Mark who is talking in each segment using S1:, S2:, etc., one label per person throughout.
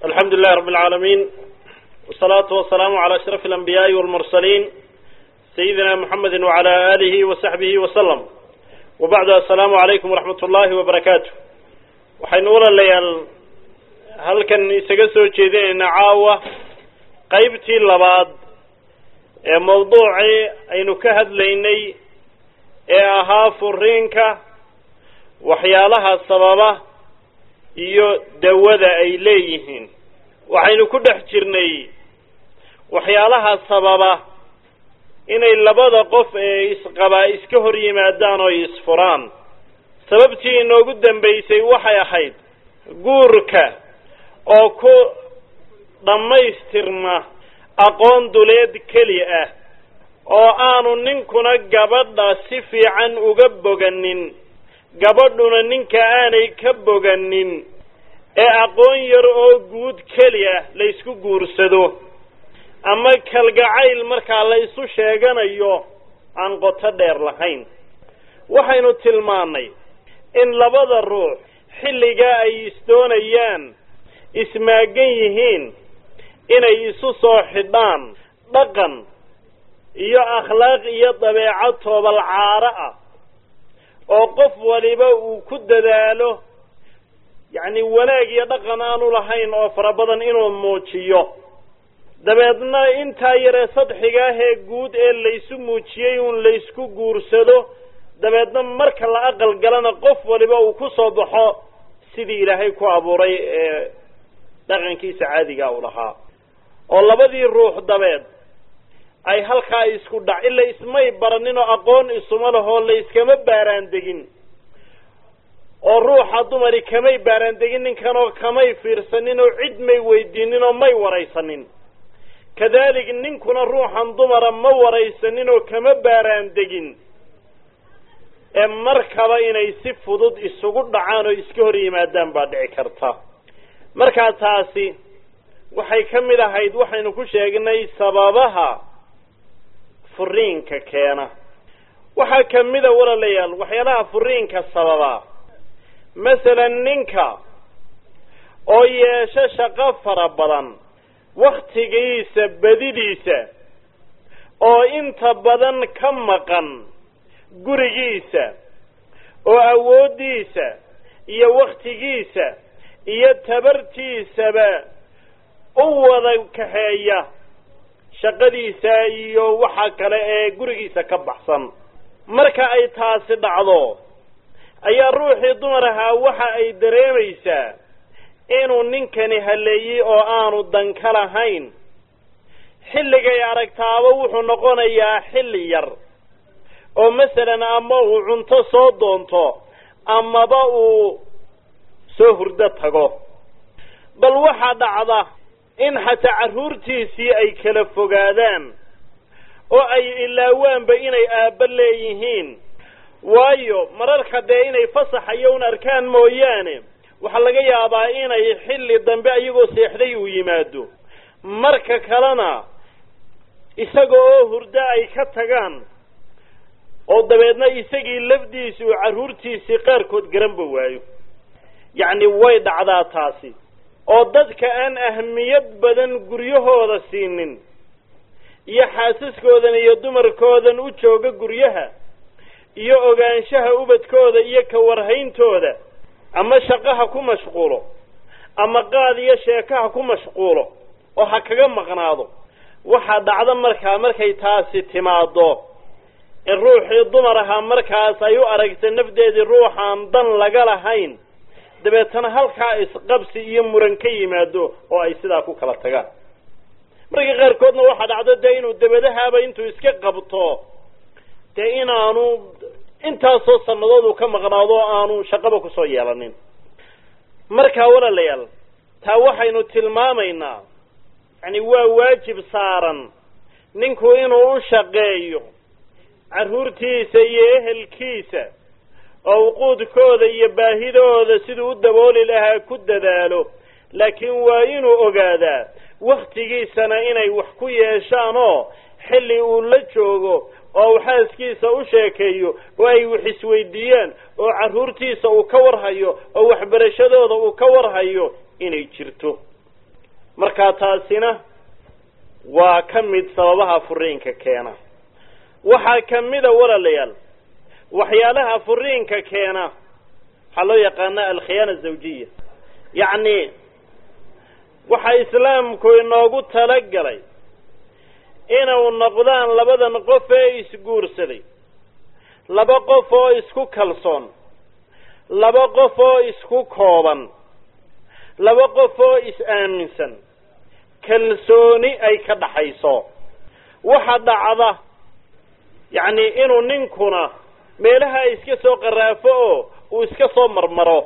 S1: alxamdu lilahi rab اlcaalamiin wsalaatu wasalaamu calى ashraf alanbiyaai walmursaliin sayidina muxamedi wacala alihi wasaxbihi wasalam wabacdu assalaamu calaykum waraxmat ullahi wabarakaatu waxaynu walaalayaal halkan isaga soo jeedinaynaa caawa qeybtii labaad ee mawduucii aynu ka hadlaynay ee ahaa furiinka waxyaalaha sababa iyo dawada ay leeyihiin waxaynu ku dhex jirnay waxyaalaha sababa inay labada qof ee isqabaa iska hor yimaadaan oo isfuraan sababtii inoogu dambaysay waxay ahayd guurka oo ku dhammaystirma aqoon duleed keli ah oo aanu ninkuna gabadha si fiican uga boganin gabadhuna ninka aanay ka boganin ee aqoon yar oo guud keli ah la ysku guursado ama kalgacayl markaa la isu sheeganayo aan qoto dheer lahayn waxaynu tilmaannay in labada ruux xilligaa ay isdoonayaan ismaagan yihiin inay isu soo xidhaan dhaqan iyo akhlaaq iyo dabeecad toobal caaro ah oo qof waliba uu ku dadaalo yacni wanaag iyo dhaqan aanu lahayn oo fara badan inuu muujiyo dabeedna intaa yaree sadxiga ah ee guud ee laysu muujiyey uun laysku guursado dabeedna marka la aqal galana qof waliba uu ku soo baxo sidii ilaahay ku abuuray ee dhaqankiisa caadiga u lahaa oo labadii ruux dabeed ay halkaa isku dhac ila ismay baranin oo aqoon isuma lahoo la iskama baaraan degin oo ruuxa dumari kamay baaraan degin ninkan oo kamay fiirsanin oo cid may weydiinin oo may waraysanin kadalik ninkuna ruuxan dumara ma waraysanin oo kama baaraan degin ee markaba inay si fudud isugu dhacaan oo iska hor yimaadaan baa dhici karta markaa taasi waxay ka mid ahayd waxaynu ku sheegnay sababaha furiinka keena waxaa kamida walaalayaal waxyaalaha furiinka sababa masalan ninka oo yeesho shaqo fara badan waktigiisa badidiisa oo inta badan ka maqan gurigiisa oo awooddiisa iyo waktigiisa iyo tabartiisaba u wada kaxeeya shaqadiisa iyo waxa kale ee gurigiisa ka baxsan marka ay taasi dhacdo ayaa ruuxii dumar ahaa waxa ay dareemaysaa inuu ninkani haleeyey oo aanu dan ka lahayn xilligay aragtaaba wuxuu noqonayaa xilli yar oo masalan ama uu cunto soo doonto amaba uu soo hurdo tago bal waxaa dhacda in xataa carruurtiisii ay kala fogaadaan oo ay ilaawaanba inay aabba leeyihiin waayo mararka dee inay fasaxayo un arkaan mooyaane waxaa laga yaabaa inay xilli dambe ayagoo seexday uu yimaado marka kalena isaga oo hurdo ay ka tagaan oo dabeedna isagii lafdiisi uu carruurtiisii qaarkood garanba waayo yacni way dhacdaa taasi oo dadka aan ahmiyad badan guryahooda siinin iyo xaasaskoodan iyo dumarkoodan u jooga guryaha iyo ogaanshaha ubadkooda iyo ka warhayntooda ama shaqaha ku mashquulo ama qaad iyo sheekaha ku mashquulo oo ha kaga maqnaado waxaa dhacda markaa markay taasi timaado in ruuxii dumar ahaa markaas ay u aragta nafdeedii ruuxaan dan laga lahayn dabeetana halkaa isqabsi iyo muran ka yimaado oo ay sidaa ku kala tagaan marka qaarkoodna waxaa dhacdo dee inuu dabadahaaba intuu iska qabto dee inaanu intaasoo sannadood uu ka maqnaado oo aanu shaqaba kusoo yeelanin markaa walaalayaal taa waxaynu tilmaamaynaa yani waa waajib saaran ninku inuu u shaqeeyo carruurtiisa iyo ehelkiisa oo uquudkooda iyo baahidooda siduu u dabooli lahaa ku dadaalo laakiin waa inuu ogaadaa waktigiisana inay wax ku yeeshaan oo xilli uu la joogo oo uu xaaskiisa u sheekeeyo oo ay wax isweydiiyaan oo carruurtiisa uu ka warhayo oo waxbarashadooda uu ka warhayo inay jirto markaa taasina waa ka mid sababaha furiinka keena waxaa ka mida walaalayaal waxyaalaha furiinka keena waxaa loo yaqaana alkhiyaana zawjiya yacni waxaa islaamku inoogu talagalay inuu noqdaan labadan qof ee isguursaday laba qof oo isku kalsoon laba qof oo isku kooban laba qof oo is-aaminsan kalsooni ay ka dhaxayso waxa dhacda yacni inuu ninkuna meelaha iska soo qaraafo oo uu iska soo marmaro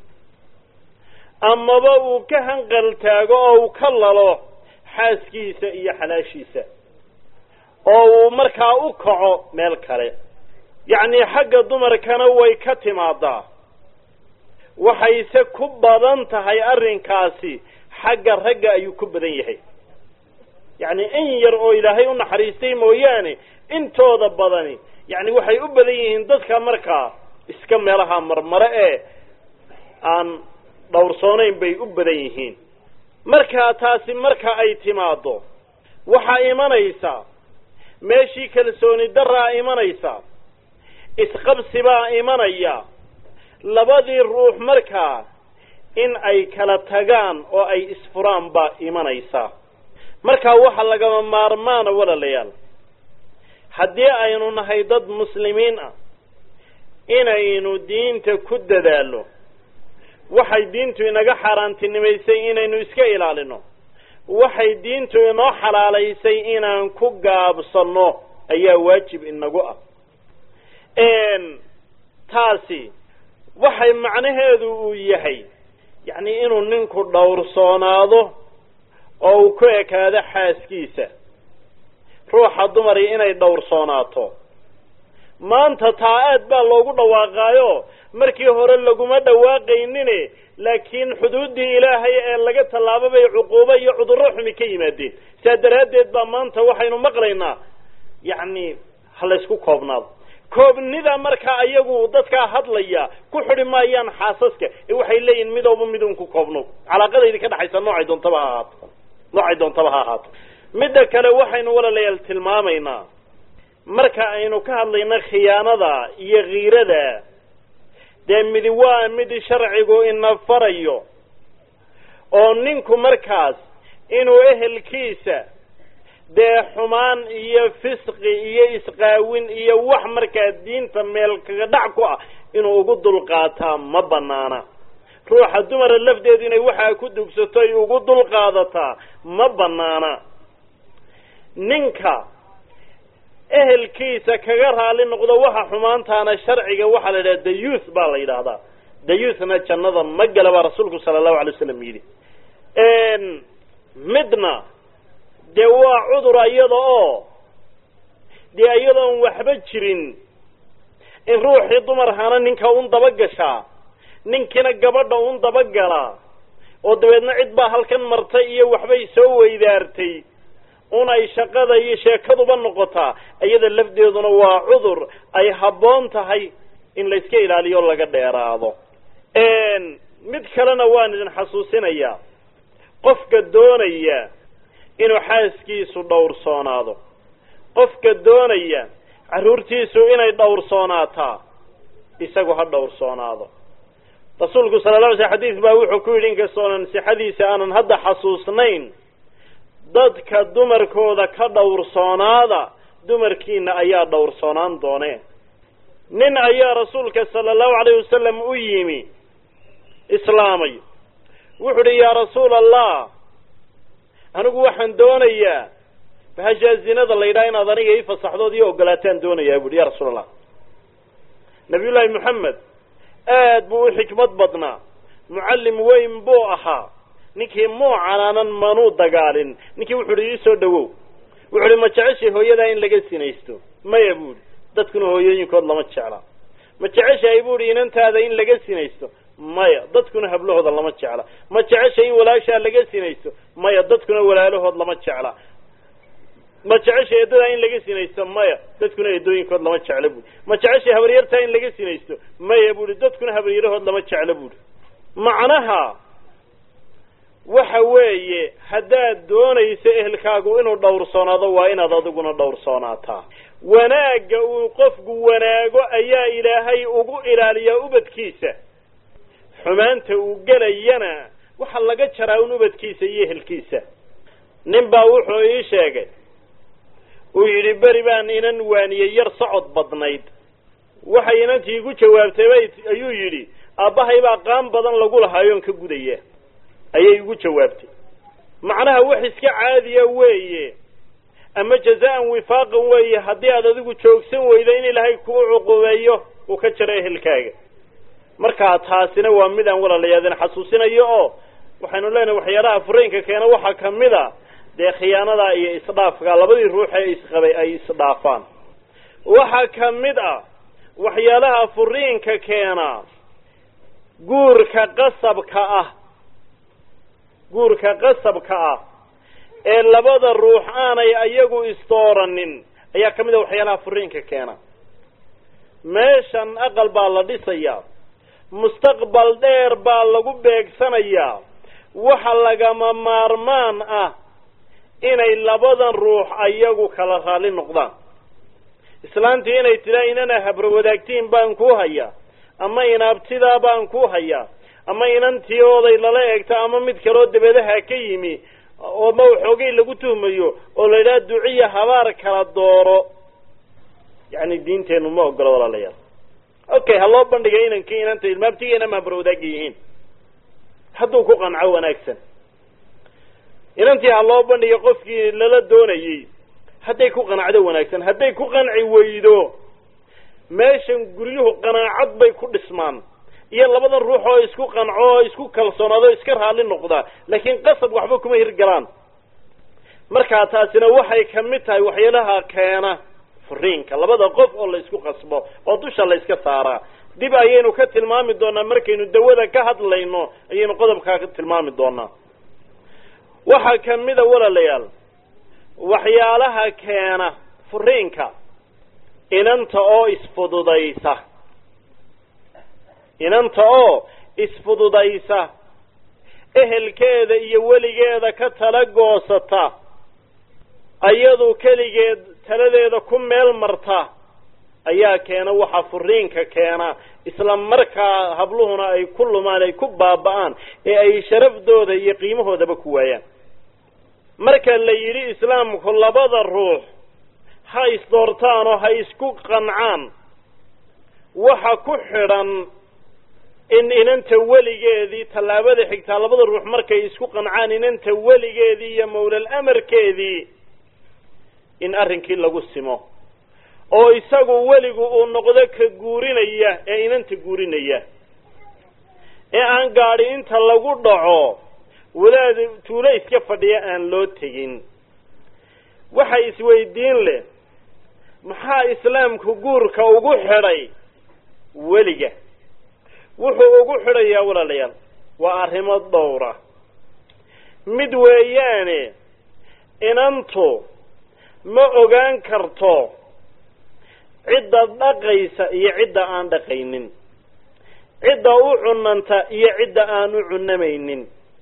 S1: amaba uu ka hanqal taago oo uu ka lalo xaaskiisa iyo xalaashiisa oo uu markaa u kaco meel kale yacni xagga dumarkana way ka timaadaa waxayse ku badan tahay arrinkaasi xagga ragga ayuu ku badan yahay yacni in yar oo ilaahay u naxariistay mooyaane intooda badani yacni waxay u badan yihiin dadka markaa iska meelaha marmare ee aan dhowrsoonayn bay u badan yihiin markaa taasi marka ay timaaddo waxaa imanaysaa meeshii kalsooni daraa imanaysa isqabsi baa imanaya labadii ruux markaa in ay kala tagaan oo ay isfuraan baa imanaysaa markaa waxa lagama maarmaana walaalayaal haddii aynu nahay dad muslimiin ah inaynu diinta ku dadaallo waxay diintu inaga xaaraantinimaysay inaynu iska ilaalino waxay diintu inoo xalaalaysay inaan ku gaabsanno ayaa waajib inagu ah taasi waxay macnaheedu uu yahay yacni inuu ninku dhowrsoonaado oo uu ku ekaado xaaskiisa ruuxa dumari inay dhowrsoonaato maanta taa aad baa loogu dhawaaqaayo markii hore laguma dhawaaqaynine laakiin xuduuddii ilaahay ee laga tallaabo bay cuquubo iyo cudurro xumi ka yimaadeen saa daraaddeed baa maanta waxaynu maqlaynaa yacni ha laysku koobnaado koobnida markaa ayagu dadkaa hadlaya ku xidi maayaan xaasaska ee waxay leeyihin midooba midun ku koobno calaaqadaydi ka dhaxaysa noocay doontaba ha ahaato noocay doontaba ha ahaato midda kale waxaynu walaalayaal tilmaamaynaa marka aynu ka hadlayno khiyaanada iyo kiirada dee midi waa mid sharcigu ina farayo oo ninku markaas inuu ehelkiisa dee xumaan iyo fisqi iyo isqaawin iyo wax markaa diinta meel kaga dhac ku ah inuu ugu dulqaataa ma banaana ruuxa dumara lafdeedu inay waxaa ku dugsato ay ugu dulqaadataa ma banaana ninka ehelkiisa kaga raali noqdo waxa xumaantaana sharciga waxaa la yidhaha dayuth baa la yidhaahdaa dayuthna jannada ma gala baa rasuulku sala allahu alay wasalam yidhi midna dee waa cudur iyada oo dee iyadoon waxba jirin in ruuxii dumar hana ninka un dabagashaa ninkiina gabadha un dabagalaa oo dabeedna cid baa halkan martay iyo waxbay soo weydaartay un ay shaqada iyo sheekaduba noqotaa iyada lafdeeduna waa cudur ay habboon tahay in layska ilaaliyo laga dheeraado mid kalena waan idin xasuusinayaa qofka doonaya inuu xaaskiisu dhowrsoonaado qofka doonaya carruurtiisu inay dhowrsoonaataa isagu ha dhowrsoonaado rasuulku sala la alay sl xadiis baa wuxuu ku yidhi inkastoonan sixadiisa aanan hadda xasuusnayn dadka dumarkooda ka dhowrsoonaada dumarkiina ayaa dhowrsoonaan doonee nin ayaa rasuulka sala allahu alayh wasalam u yimi islaamay wuxuu idhi yaa rasuula allah anigu waxaan doonayaa bahashaa zinada la yidhaha inaad aniga ii fasaxdood io ogolaataan doonayaa buuhi ya rasuul allah nabiyullaahi moxamed aad buu u xikmad badnaa mucallim weyn buu ahaa ninkii muu canaanan manuu dagaalin ninkii wuxu uhi ii soo dhawow wuxu uhi ma jeceshay hooyadaa in laga sinaysto maya buuhi dadkuna hooyooyinkood lama jecla ma jeceshahay buuhi inantaada in laga sinaysto maya dadkuna hablahooda lama jecla ma jeceshay in walaashaa laga sinaysto maya dadkuna walaalahood lama jecla ma jeceshay eedadaa in laga sinaysto maya dadkuna eedooyinkood lama jecla buuhi ma jeceshay habaryartaa in laga sinaysto maya buuhi dadkuna habaryarahood lama jecla buuhi macnaha waxa weeye haddaad doonayso ehelkaagu inuu dhowrsoonaado waa inaad adiguna dhowrsoonaataa wanaagga uu qofku wanaago ayaa ilaahay ugu ilaaliyaa ubadkiisa xumaanta uu gelayana waxa laga jaraa un ubadkiisa iyo ehelkiisa nin baa wuxuu ii sheegay uu yidhi beri baan inan waaniyey yar socod badnayd waxay inantii igu jawaabtay bay ayuu yidhi aabbahay baa qaan badan lagu lahaayoon ka gudaya ayay igu jawaabtay macnaha wax iska caadiya weeye ama jazaan wifaaqan weeye haddii aad adigu joogsan weydo in ilaahay kuu cuqubeeyo uu ka jaro ehelkaaga markaa taasina waa mid aan walaalayaadin xasuusinayo oo waxaynu leenahay waxyaalaha fureenka keena waxaa kamid a dee khiyaanada iyo isdhaafka labadii ruux ee isqabay ay isdhaafaan waxaa kamid ah waxyaalaha furiinka keena guurka qasabka ah guurka qasabka ah ee labada ruux aanay ayagu isdooranin ayaa kamid a waxyaalaha furiinka keena meeshan aqal baa la dhisayaa mustaqbal dheer baa lagu beegsanayaa waxa lagama maarmaan ah inay labadan ruux ayagu kala raalli noqdaan islaantii inay tidaa inana habro wadaagtiin baan kuu hayaa ama inaabtidaa baan kuu hayaa ama inantii oday lala eegto ama mid kaloo dabedaha ka yimi oo ma waxoogay lagu tuhmayo oo la yidhaha duciya habaar kala dooro yacni diinteenu ma ogolo walaalayaal okay ha loo bandhigay inankii inanta ilmaabtigeena ma habro wadaagga yihiin hadduu ku qanco wanaagsan inantii ha loo bandhigay qofkii lala doonayey hadday ku qanacdo wanaagsan hadday ku qanci weydo meeshan guryuhu qanaacad bay ku dhismaan iyo labadan ruux oo isku qanco oo isku kalsoonaado iska raalli noqda laakiin qasab waxba kuma hirgalaan markaa taasina waxay kamid tahay waxyaalaha keena furiinka labada qof oo la isku qasbo oo dusha la iska saaraa dib ayaynu ka tilmaami doonaa markaynu dawada ka hadlayno ayaynu qodobkaa ka tilmaami doonaa waxaa kamida walaalayaal waxyaalaha keena furiinka inanta oo isfududaysa inanta oo isfududaysa ehelkeeda iyo weligeeda ka tala goosata ayadu keligeed taladeeda ku meel marta ayaa keena waxa furiinka keena isla markaa habluhuna ay ku lumaan ay ku baaba'aan ee ay sharafdooda iyo qiimahoodaba ku waayaan marka la yidhi islaamku labada ruux ha isdoortaan oo ha isku qancaan waxa ku xidhan in inanta weligeedii tallaabada xigtaa labada ruux markay isku qancaan inanta weligeedii iyo mawlal amarkeedii in arrinkii lagu simo oo isagu weligu uu noqdo ka guurinaya ee inanta guurinaya ee aan gaadhi inta lagu dhaco wadaad tuulo iska fadhiya aan loo tegin waxa isweydiin leh maxaa islaamku guurka ugu xidhay weliga wuxuu ugu xidhayaa walaalayaal waa arrimo dhowra mid weeyaane inantu ma ogaan karto cidda dhaqaysa iyo cidda aan dhaqaynin cidda u cunanta iyo cidda aan u cunamaynin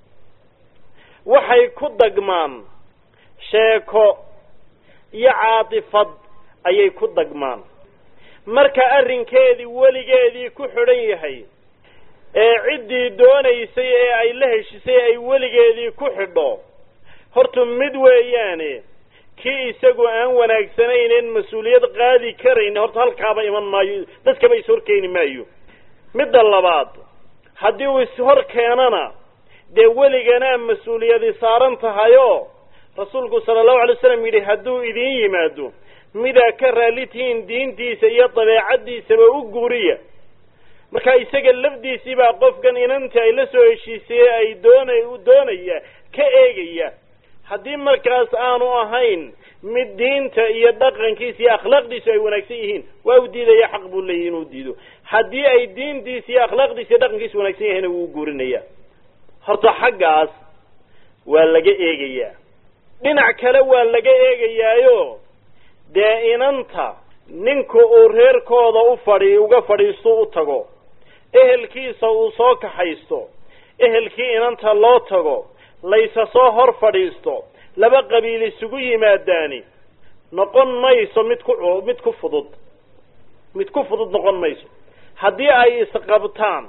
S1: waxay ku dagmaan sheeko iyo caatifad ayay ku dagmaan marka arrinkeedii weligeedii ku xidhan yahay ee ciddii doonaysay ee ay la heshisay ay weligeedii ku xidho horta mid weeyaane kii isagu aan wanaagsanaynen mas-uuliyad qaadi karayn horta halkaaba iman maayo dadkaba is horkeeni maayo midda labaad haddii uu ishor keenana dee weliganaa mas-uuliyadi saaran tahayoo rasuulku sala allahu alay waslam yidhi hadduu idiin yimaado midaa ka raalli tihiin diintiisa iyo dabeecaddiisaba u guuriya marka isaga lafdiisii baa qofkan inantii ay la soo heshiisay ee ay doona doonaya ka eegaya haddii markaas aanu ahayn mid diinta iyo dhaqankiisa iyo akhlaaqdiisu ay wanaagsan yihiin waa u diidaya xaq buu leeyahy inuu diido haddii ay diintiisa iyo akhlaaqdiisa iyo dhaqankiisu wanaagsan yahayna wuu guurinaya horta xaggaas waa laga eegayaa dhinac kale waa laga eegayaayo dee inanta ninku uu reerkooda u fadhi uga fadhiisto u tago ehelkiisa uu soo kaxaysto ehelkii inanta loo tago laysa soo hor fadhiisto laba qabiil isugu yimaadaani noqon mayso mid ku mid ku fudud mid ku fudud noqon mayso haddii ay isqabtaan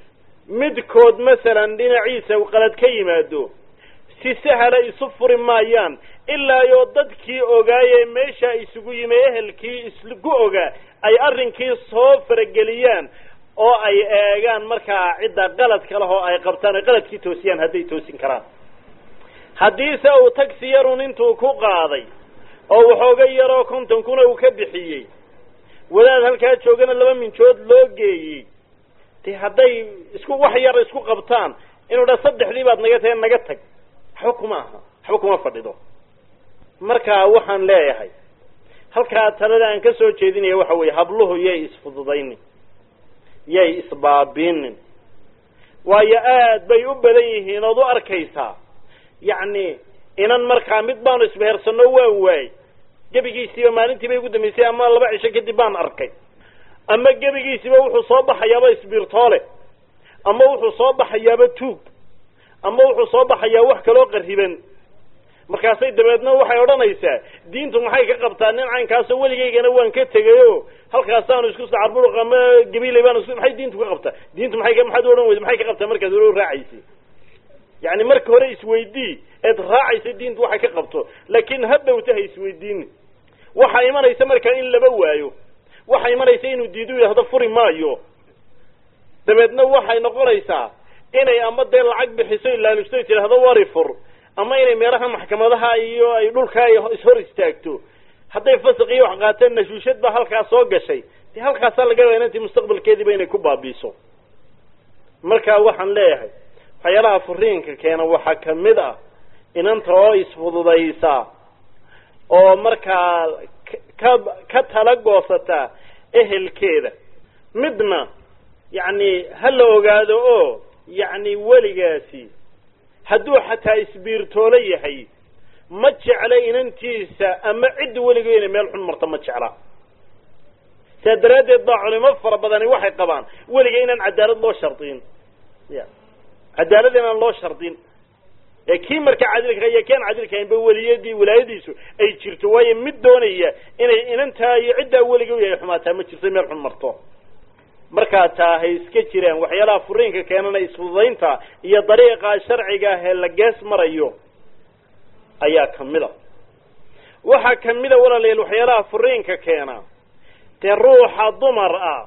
S1: midkood masalan dhinaciisa qalad ka yimaado si sahla isu furi maayaan ilaa yoo dadkii ogaayee meesha isugu yimi ehelkii isgu ogaa ay arrinkii soo farageliyaan oo ay eegaan markaa cidda qaladka leh oo ay qabtaan ay qaladkii toosiyaan hadday toosin karaan haddiise uu tagsi yarun intuu ku qaaday oo waxooga yaroo konton kuna uu ka bixiyey wadaad halkaa joogana laba minjood loo geeyey de hadday isku wax yar isku qabtaan inuu dha saddexdii baad naga tahe naga tag waxba kuma aha waxba kuma fadhido marka waxaan leeyahay halkaa talada aan ka soo jeedinaya waxa weeye habluhu yay isfududaynin yay isbaabiinin waayo aad bay u badan yihiin ood u arkaysaa yacni inan markaa mid baanu isbehersano waan waayey gebigiisiiba maalintii bay ugu dambaysay ama laba cisho kadib baan arkay ama gebigiisiba wuxuu soo baxayaaba isbiirtoole ama wuxuu soo baxayaaba tuug ama wuxuu soo baxayaa wax kaloo qariban markaasay dabeedna waxay odhanaysaa diintu maxay ka qabtaa nin caynkaasoo weligaygana waan ka tegayo halkaasaanu isku sacarburuq ama gabiley baan isku maxay diintu ka qabtaa diintu maxay ka maxaad odhan weyda maxay ka qabtaa markaad hore raacaysay yacni marka hore isweydii eed raacaysa diintu waxay ka qabto laakiin hadhowta ha isweydiini waxaa imanaysa markaa in laba waayo waxaa imanaysa inuu diidu yidhahdo furi maayo dabeedna waxay noqonaysaa inay ama dee lacag bixiso ilaalusto tidhaahdo wari fur ama inay meelaha maxkamadaha iyo ay dhulka ay ishor istaagto hadday fasaq iyo wax qaateen nashuushad baa halkaas soo gashay dee halkaasaa laga yaaba inantii mustaqbalkeediiba inay ku baabiiso marka waxaan leeyahay waxyaalaha furiinka keena waxaa kamid ah inanta oo isfududaysa oo markaa ka ka tala goosata ehelkeeda midna yacni ha la ogaado oo yacni weligaasi hadduu xataa isbiirtoolo yahay ma jecla inantiisa ama cidda weliga inay meel xun marto ma jecla saa daraaddeed baa culimo fara badani waxay qabaan weliga inaan cadaalad loo shardin ya cadaalad inaan loo shardin ee kii marka cadilka iyo keen cadilkahaynba weliyadii wilaayadiisu ay jirto waayo mid doonaya inay inantaa iyo ciddaa weliga u yahay xumaataa ma jirto meel xun marto markaa taa hay iska jiraan waxyaalaha furiinka keenana isfududaynta iyo dariiqa sharciga ah ee la gees marayo ayaa kamid a waxaa kamid a walaalayaal waxyaalaha furiinka keena dee ruuxa dumar ah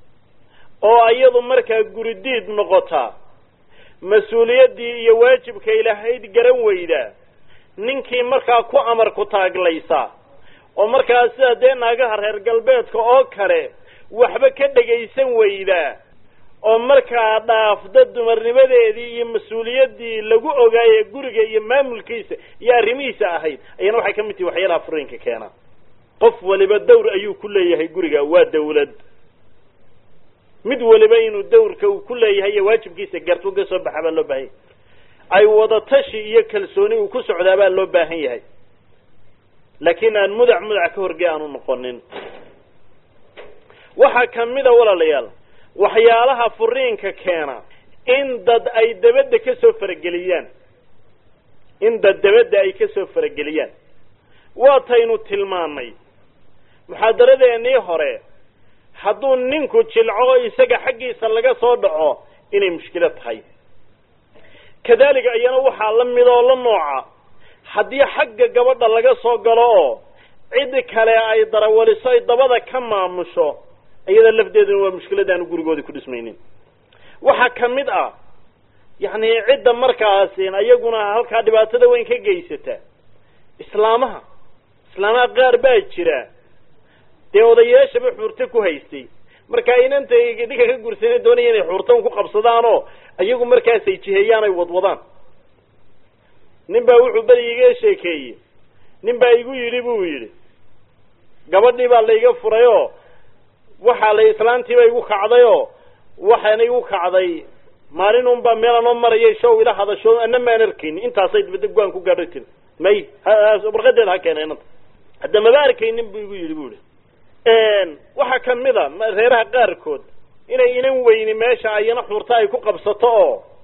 S1: oo iyadu markaa guridiid noqota mas-uuliyaddii iyo waajibka ilahayd garan weyda ninkii markaa ku amar ku taaglaysa oo markaa sida dee naagaha reer galbeedka oo kale waxba ka dhegaysan weyda oo markaa dhaafda dumarnimadeedii iyo mas-uuliyaddii lagu ogaaye guriga iyo maamulkiisa iyo arrimihiisa ahayd ayana waxay ka mid tihi waxyaalaha furiinka keena qof waliba dawr ayuu ku leeyahay guriga waa dawlad mid waliba inuu dawrka uu ku leeyahay iyo waajibkiisa gartu ka soo baxa baa loo baahan yahay ay wadatashi iyo kalsooni uu ku socdaa baa loo baahan yahay laakiin aan mudac mudac ka horgey aanu noqonin waxaa kamida walaalayaal waxyaalaha furiinka keena in dad ay dabadda ka soo farageliyaan in dad dabadda ay ka soo farageliyaan waataynu tilmaanay muxaadaradeenii hore hadduu ninku jilco isaga xaggiisa laga soo dhaco inay mushkilo tahay kadalika iyana waxaa la mid oo la nooca haddii xagga gabadha laga soo galo oo cid kale ay darawaliso ay dabada ka maamusho iyada lafdeeduna waa mushkiladaanu gurigoodii ku dhismaynin waxaa kamid ah yacni cidda markaasi iyaguna halkaa dhibaatada weyn ka geysata islaamaha islaamaha qaar baa jira dee odayaashaba xuurto ku haystay marka inanta dhinka ka gursana doonaya inay xuurtan ku qabsadaan oo iyagu markaasay jiheeyaan ay wadwadaan nin baa wuxuu beri iga sheekeeyey nin baa igu yidhi buu yidhi gabadhii baa laiga furay oo waxaa la islaantiiba igu kacday oo waxaana igu kacday maalin un baa meel anoo marayay show ila hadasho ana maan arkaynin intaasay dibada go-aan ku gaadho tiri may warqadeeda ha keena inanta hadda maba arkaynin bu igu yidhi bu ihi waxaa kamid a reeraha qaarkood inay inan weyni meesha ayana xuurta ay ku qabsato oo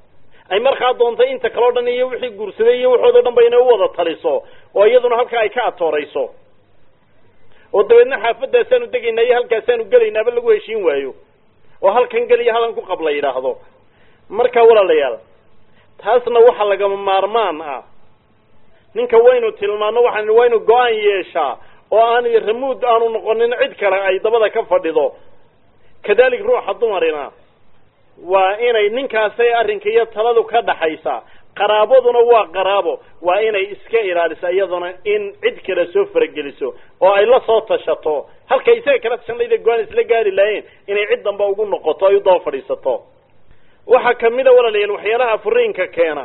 S1: ay markaa doonto inta kaleo dhan iyo wixii guursaday iyo waxoodo dhan ba inay u wada taliso oo iyaduna halkaa ay ka atoorayso oo dabeedna xaafadaasaanu degaynaa iyo halkaasaanu gelaynaaba lagu heshiin waayo oo halkan geliya halan ku qab la yidhaahdo marka walaalayaal taasna waxa lagama maarmaan ah ninka waynu tilmaano waxaan waynu go-aan yeeshaa oo aan ramuud aanu noqonin cid kale ay dabada ka fadhido kadalik ruuxa dumarina waa inay ninkaasay arrinka iyo taladu ka dhaxaysa qaraabaduna waa qaraabo waa inay iska ilaaliso iyaduna in cid kale soo farageliso oo ay la soo tashato halka isaga kala tashanayda go-aan isla gaari lahayn inay cid damba ugu noqoto ay u daba fadhiisato waxaa kamida walaalayaal waxyaalaha furiinka keena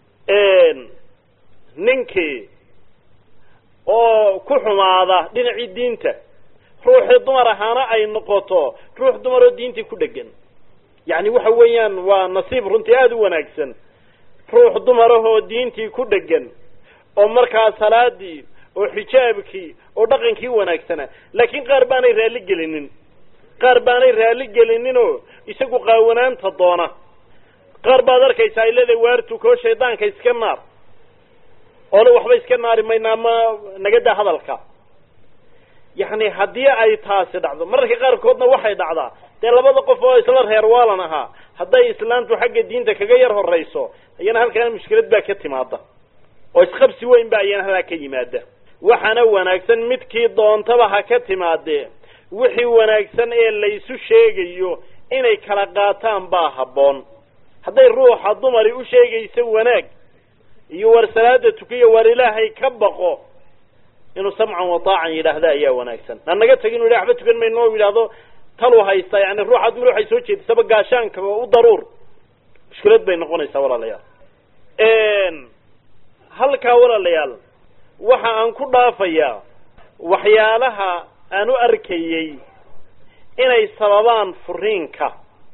S1: ninkii oo ku xumaada dhinacii diinta ruuxii dumar ahaana ay noqoto ruux dumar oo diintii ku dhegan yacni waxa weeyaan waa nasiib runtii aada u wanaagsan ruux dumarahoo diintii ku dhegan oo markaa salaadii oo xijaabkii oo dhaqankii wanaagsanaa laakiin qaar baanay raalli gelinin qaar baanay raalli gelininoo isagu qaawanaanta doona qaar baad arkaysa ay leedahay waartukoo shaydaanka iska naar oole waxba iska naari mayna ama nagadaa hadalka yacni haddii ay taasi dhacdo mararka qaarkoodna waxay dhacdaa dee labada qof oo isla reer waalan ahaa hadday islaantu xagga diinta kaga yar horayso ayana halkaana mushkilad baa ka timaada oo isqabsi weyn ba ayana halkaa ka yimaada waxaana wanaagsan midkii doontaba ha ka timaadee wixii wanaagsan ee laysu sheegayo inay kala qaataan baa habboon hadday ruuxa dumari u sheegayso wanaag iyo war salaada tukiyo war ilaahay ka baqo inuu samcan wataacan yidhaahda ayaa wanaagsan aan naga tagin inu yidhah waxba tukan mayno o yidhaahdo talu haysta yani ruuxa dumar waxay soo jeedisaba gaashaanka u daruur mushkilad bay noqonaysaa walaalayaal halkaa walaalayaal waxa aan ku dhaafayaa waxyaalaha aan u arkayey inay sababaan furiinka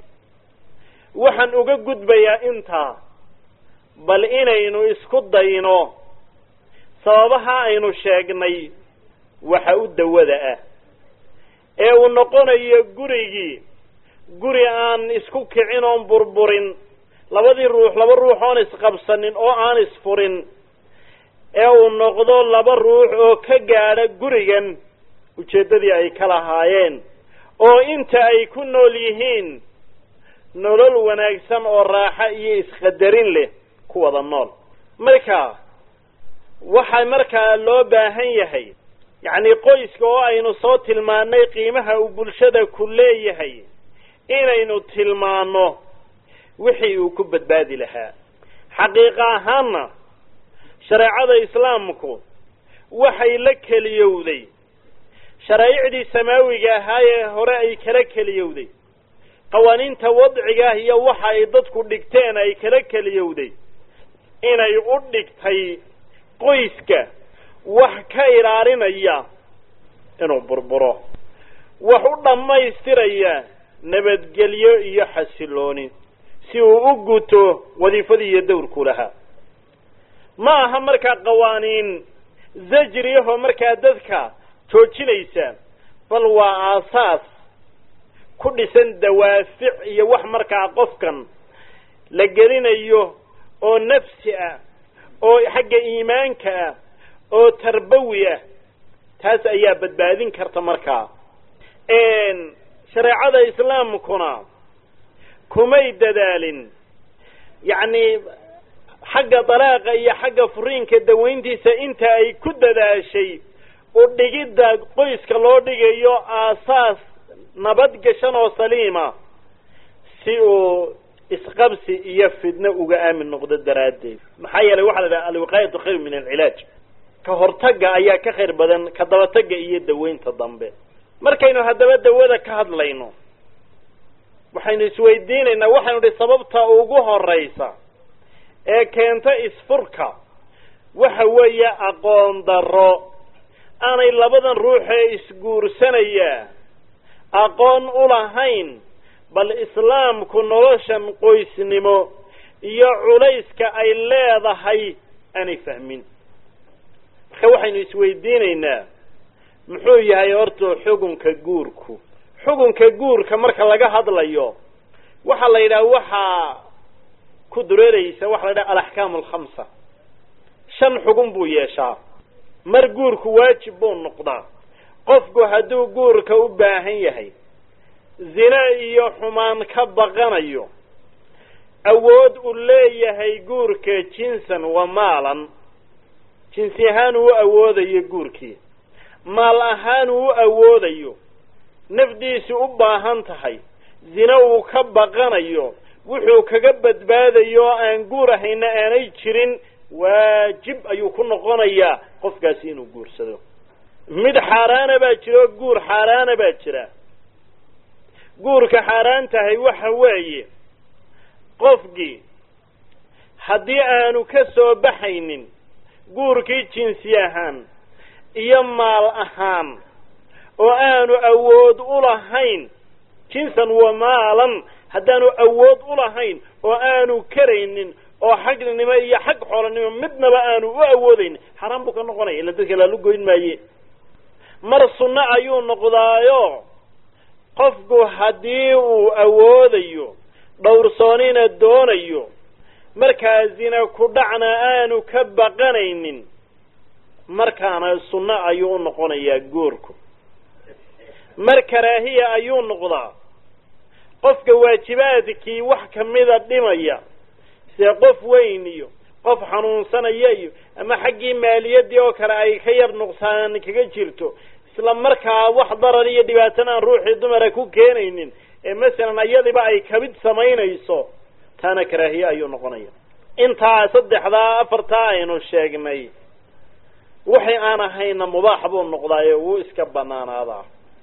S1: waxaan uga gudbayaa intaa bal inaynu isku dayno sababaha aynu sheegnay waxa u dawada ah ee uu noqonayo gurigii guri aan isku kicin oon burburin labadii ruux laba ruux oon isqabsanin oo aan isfurin ee uu noqdo laba ruux oo ka gaadha gurigan ujeeddadii ay ka lahaayeen oo inta ay ku nool yihiin nolol wanaagsan oo raaxo iyo isqadarin leh ku wada nool marka waxaa markaa loo baahan yahay yacni qoyska oo aynu soo tilmaannay qiimaha uu bulshada ku leeyahay inaynu tilmaanno wixii uu ku badbaadi lahaa xaqiiqa ahaanna shareecada islaamku waxay la keliyowday sharaa'icdii samaawiga ahaa ee hore ay kala keliyowday qawaaniinta wadciga ah iyo waxa ay dadku dhigteen ay kala keliyowday inay u dhigtay qoyska wax ka ilaalinaya inuu burburo wax u dhammaystiraya nabadgelyo iyo xasilooni si uu u guto wadiifadii iyo dawrku lahaa ma aha markaa qawaaniin zajriyahoo markaa dadka joojinaysa bal waa aasaas ku dhisan dawaafic iyo wax markaa qofkan la gelinayo oo nafsi ah oo xagga iimaanka ah oo tarbawi ah taas ayaa badbaadin karta markaa shareecada islaamkuna kumay dadaalin yacni xagga dalaaqa iyo xagga furiinka dawayntiisa inta ay ku dadaashay u dhigidda qoyska loo dhigayo aasaas nabadgashan oo saliima si uu isqabsi iyo fidno uga aamin noqdo daraaddeed maxaa yeelay waxaa la idhaha alwiqaayatu khayr min alcilaaj ka hortagga ayaa ka khayr badan ka dabatagga iyo dawaynta dambe markaynu haddaba dawada ka hadlayno waxaynu isweydiinaynaa waxaynu idhi sababta ugu horaysa ee keenta isfurka waxa weeye aqoon darro aanay labadan ruux ee isguursanaya aqoon u lahayn bal islaamku noloshan qoysnimo iyo culayska ay leedahay aanay fahmin marka waxaynu isweydiinaynaa muxuu yahay horta xukunka guurku xukunka guurka marka laga hadlayo waxaa la yidhaha waxaa ku dureeraysa waxa la dhaha alaxkaamu alkhamsa shan xugun buu yeeshaa mar guurku waajib buu noqdaa qofku hadduu guurka u baahan yahay zine iyo xumaan ka baqanayo awood uu leeyahay guurka jinsan wa maalan jinsi ahaan uu awoodayo guurkii maal ahaan uu awoodayo nafdiisu u baahan tahay zine uu ka baqanayo wuxuu kaga badbaadayo oo aan guur ahayna aanay jirin waajib ayuu ku noqonayaa qofkaasi inuu guursado mid xaaraana baa jira oo guur xaaraana baa jira guurka xaaraan tahay waxa weeye qofkii haddii aanu ka soo baxaynin guurkii jinsi ahaan iyo maal ahaan oo aanu awood u lahayn jinsan wa maalan haddaanu awood u lahayn oo aanu karaynin oo xagnimo iyo xag xoolanimo midnaba aanu u awoodayn xaraan buu ka noqonaya ila dadka laalu goyn maaye mar sunno ayuu noqdaayo qofku haddii uu awoodayo dhowrsoonina doonayo markaa zina ku dhacna aanu ka baqanaynin markaana sunno ayuu u noqonayaa goorku mar karaahiya ayuu noqdaa qofka waajibaadkii wax kamida dhimaya sida qof weyn iyo qof xanuunsanaya iyo ama xaggii maaliyaddii oo kale ay ka yar nuqsaan kaga jirto isla markaa wax darar iyo dhibaatana aan ruuxii dumara ku keenaynin ee masalan ayadiba ay kabid samaynayso taana karaahiye ayuu noqonaya intaa saddexdaa afartaa aynu sheegnay waxay aan ahayna mubaax buu noqdaayo wuu iska banaanaadaa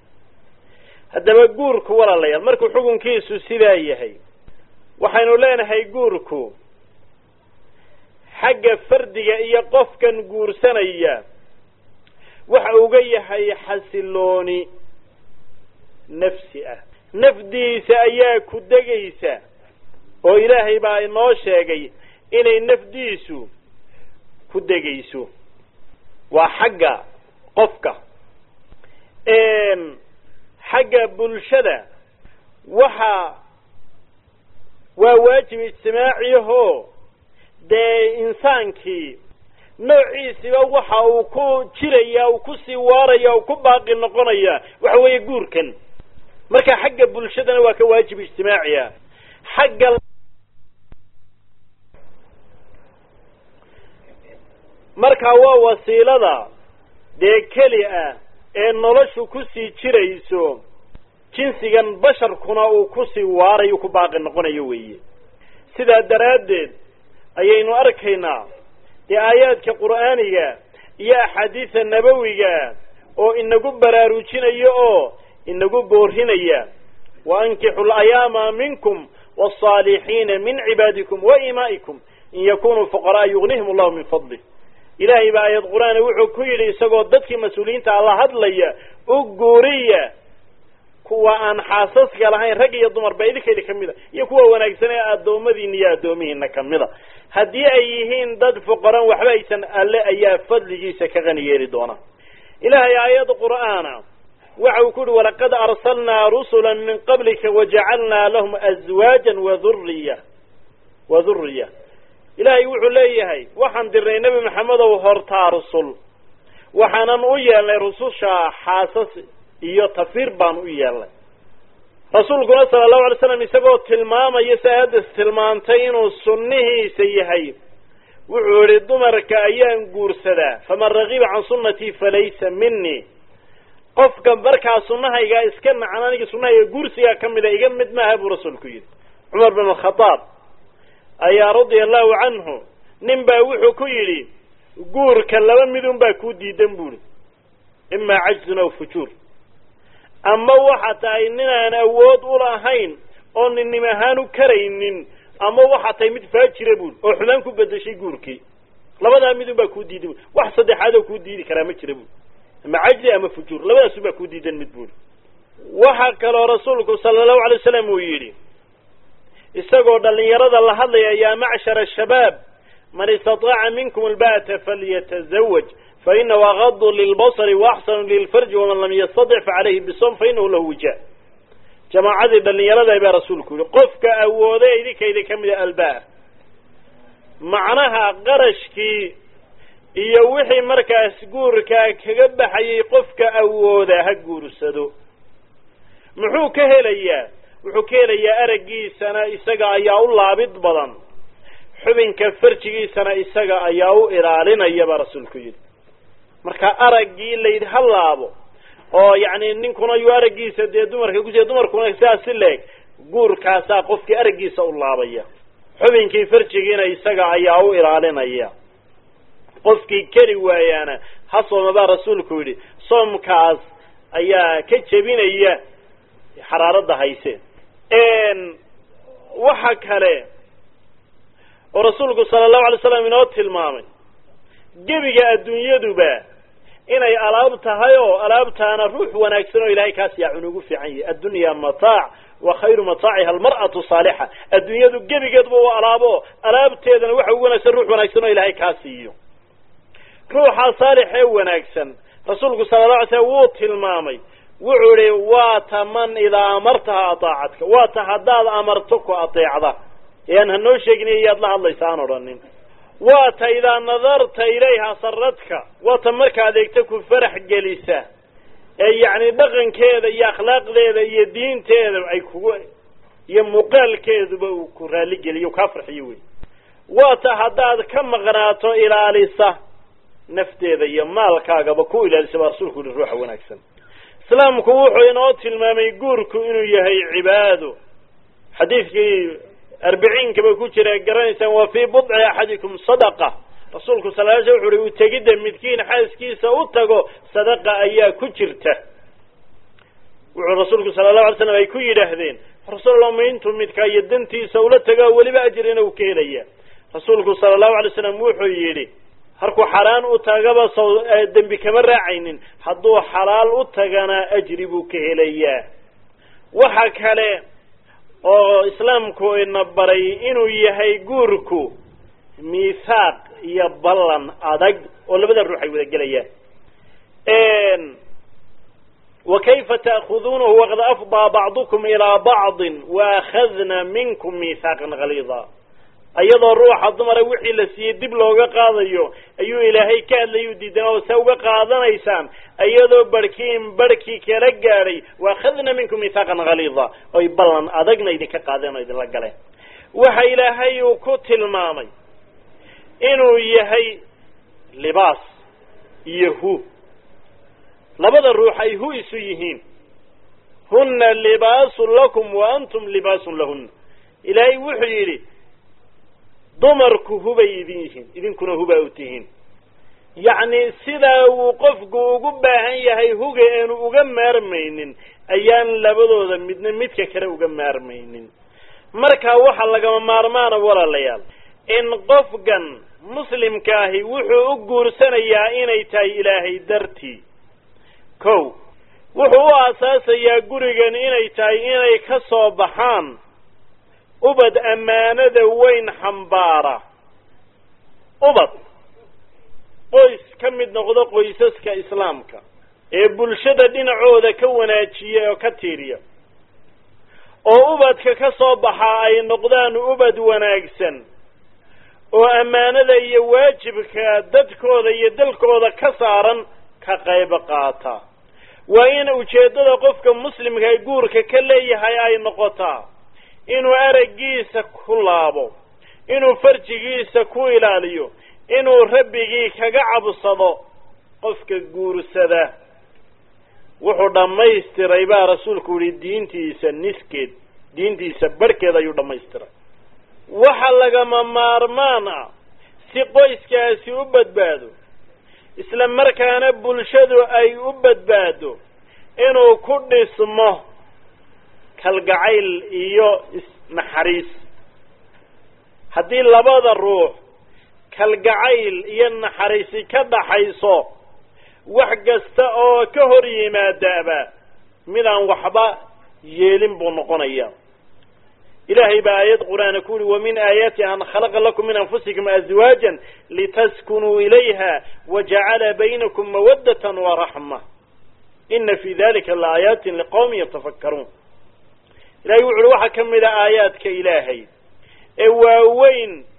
S1: haddaba guurku walaalayaal markuu xukunkiisu sidaa yahay waxaynu leenahay guurku xagga fardiga iyo qofkan guursanaya waxa uga yahay xasilooni nafsi ah nafdiisa ayaa ku degaysa oo ilaahay baa inoo sheegay inay nafdiisu ku degayso waa xagga qofka xagga bulshada waxa waa waajib ijtimaaciyahoo dee insaankii noociisiba waxa uu ku jiraya uu kusii waaraya uu ku baaqi noqonaya waxa weeye guurkan marka xagga bulshadana waa ka waajib ijtimaaciya xagga markaa waa wasiilada dee keli ah ee noloshu kusii jirayso jinsigan basharkuna uu kusii waarayo ku baaqi noqonayo weeye sidaa daraaddeed ayaynu arkaynaa dee aayaadka qur'aaniga iyo axaadiida nabawiga oo inagu baraarujinaya oo inagu boorinaya wa ankixu layaama minkum waalsaalixiina min cibaadikum wa imaa'ikum in yakunuu fuqara'a yugnihim allahu min fadlih ilaahay baa aayad qur-aana wuxuu ku yidhi isagoo dadkii mas-uuliyiinta alla hadlaya u guuriya kuwa aan xaasaska lahayn rag iyo dumarba idinkayda ka mid a iyo kuwa wanaagsan ee addoommadiina iyo addoomihiina kamida haddii ay yihiin dad fuqaran waxba aysan alle ayaa fadligiisa ka qani yeeli doona ilaahay aayad qur'aana waxa uu ku yihi walaqad arsalnaa rusula min qablika wajacalnaa lahum azwaajan waduriya wa dhuriya ilaahay wuxuu leeyahay waxaan dirnay nebi maxamedow hortaa rusul waxaanan u yeelnay rususha xaasas iyo tafiir baan u yeelnay rasuulkuna sala allahu alay slam isagoo tilmaamaya si aayaddas tilmaantay inuu sunnihiisa yahay wuxuu yihi dumarka ayaan guursadaa faman ragiba can sunnatii falaysa minii qofka markaa sunnahaygaa iska nacan aniga sunnahayga guursigaa ka mida iga mid maaha buu rasuulku yidhi cumar bin alkhadaab ayaa radia allahu canhu nin baa wuxuu ku yidhi guurka laba midun baa kuu diidan buuri imaa cajzun aw fujuur ama waxa tahay ninaan awood u lahayn oo ninnim ahaan u karaynin ama waxa tahay mid faajira buuri oo xumaan ku bedeshay guurkii labadaa midun baa kuu diidan bui wax saddexaad oo kuu diidi karaa ma jira buuri ama cajzi ama fujuur labadaasun baa kuu diidan mid buuri waxaa kaloo rasuulku sala allahu alay wasalam uu yidhi isagoo dhalinyarada la hadlaya yaa macshara ashabaab man istataaca minkum alba'ata falyatazawaj fainahu agadu lilbasri waaxsanu lilfarji waman lam yastatic facalayhi bisom fainahu lahu wija jamaacadii dhalinyarada baa rasuulku yihi qofka awoode idinkayda ka mida albaa macnaha qarashkii iyo wixii markaas guurkaa kaga baxayay qofka awooda ha guursado muxuu ka helayaa wuxuu ka helayaa araggiisana isaga ayaa u laabid badan xubinka farjigiisana isaga ayaa u ilaalinaya baa rasuulku yidhi marka araggii laydhi ha laabo oo yacni ninkuna yuu araggiisa dee dumarka kusiya dumarkuna sidaas si leeg guurkaasaa qofkii araggiisa u laabaya xubinkii farjigiina isaga ayaa u ilaalinaya qofkii keli waayaana ha sooma baa rasuulku yidhi soomkaas ayaa ka jebinaya xaraaradda hayse waxa kale oo rasuulku sala allahu alay slam inoo tilmaamay gebiga adduunyaduba inay alaab tahay oo alaabtaana ruux wanaagsan oo ilahay kaas yaacun ugu fiican yahay addunya mataac wa khayru mataaciha almar'atu saalixa adduunyadu gebigeedba u alaabo alaabteedana waxa ugu wanaagsan ruux wanaagsan oo ilahay kaa siiyo ruuxa saalix ee wanaagsan rasuulku sala la alay slam wuu tilmaamay wuxuu ihi waa ta man idaa amartaha ataacadka waa ta haddaad amarto ku ateecda ee aan hanoo sheegin iyaad la hadlaysa aan odhanin waa ta idaa nadarta ilayha saradka waa ta marka adeegta ku farax gelisa ee yacni dhaqankeeda iyo akhlaaqdeeda iyo diinteeda ay kugu iyo muuqaalkeeduba uu ku raalligeliyo kaa farxiyo wey waa ta haddaad ka maqnaato ilaalisa nafteeda iyo maalkaagaba ku ilaalisa baa rasuulku yihi ruuxa wanaagsan islaamku wuxuu inoo tilmaamay guurku inuu yahay cibaado xadiidkii arbiciinkaba ku jira garanaysaan waa fii budci axadikum sadaqa rasuulku sal l sl wuxu uhi utegidda midkiin xaaskiisa u tago sadaqa ayaa ku jirta wuxuu rasuulku sala allahu alay slam ay ku yidhaahdeen rasuul ma intuu midka iyo dantiisa ula tago weliba ajrina uu ka helaya rasuulku sala allahu alay slam wuxuu yidhi harkuu xaraan u tagaba saw dembi kama raacaynin hadduu xalaal u tagana ajri buu ka helayaa waxa kale oo islaamku ina baray inuu yahay guurku miithaaq iyo ballan adag oo labada ruux ay wada gelayaan wa kayfa ta'khuduunahu waqad afdaa bacdukum ilaa bacdin waakhadna minkum miithaaqan haliida iyadoo ruuxa dumara wixii la siiyey dib looga qaadayo ayuu ilaahay ka hadlayuu diidan oo se uga qaadanaysaan iyadoo barhkiin barhkii kala gaadhay waakhadna minkum miithaaqan haliida oy ballan adagna idinka qaadeen oo idinla galeen waxa ilaahay uu ku tilmaamay inuu yahay libaas iyo hu labada ruux ay hu isu yihiin hunna libaasun lakum wa antum libaasun lahunna ilaahay wuxuu yidhi dumarku hubay idin yihiin idinkuna hubaa u tihiin yacni sidaa uu qofku ugu baahan yahay huga eenu uga maarmaynin ayaan labadooda midna midka kale uga maarmaynin marka waxa lagama maarmaana walaalayaal in qofkan muslimka ahi wuxuu u guursanayaa inay tahay ilaahay dartii kow wuxuu u aasaasayaa gurigan inay tahay inay ka soo baxaan ubad ammaanada weyn xambaara ubad qoys ka mid noqdo qoysaska islaamka ee bulshada dhinacooda ka wanaajiya oo ka tiiriya oo ubadka ka soo baxa ay noqdaan ubad wanaagsan oo ammaanada iyo waajibka dadkooda iyo dalkooda ka saaran ka qayb qaata waa in ujeeddada qofka muslimka ee guurka ka leeyahay ay noqotaa inuu araggiisa ku laabo inuu farjigiisa ku ilaaliyo inuu rabbigii kaga cabsado qofka guursada wuxuu dhammaystiray baa rasuulku yihi diintiisa niskeed diintiisa barhkeed ayuu dhammaystiray waxa lagama maarmaan ah si qoyskaasi u badbaado isla markaana bulshadu ay u badbaado inuu ku dhismo kalgacayl iyo isnaxariis haddii labada ruux kalgacayl iyo naxariisi ka dhaxayso wax kasta oo ka hor yimaadaaba midaan waxba yeelin buu noqonaya ilaahay baa aayad qur-aana ku uhi wamin aayaati an khalaqa lakum min anfusikum azwaajan litaskunuu ilayha wajacala baynakum mawaddatan waraxma ina fi dalika laaayatin liqawmin yatafakkaruun ilahay wuxu uhi waxaa ka mid a aayaadka ilaahay ee waaweyn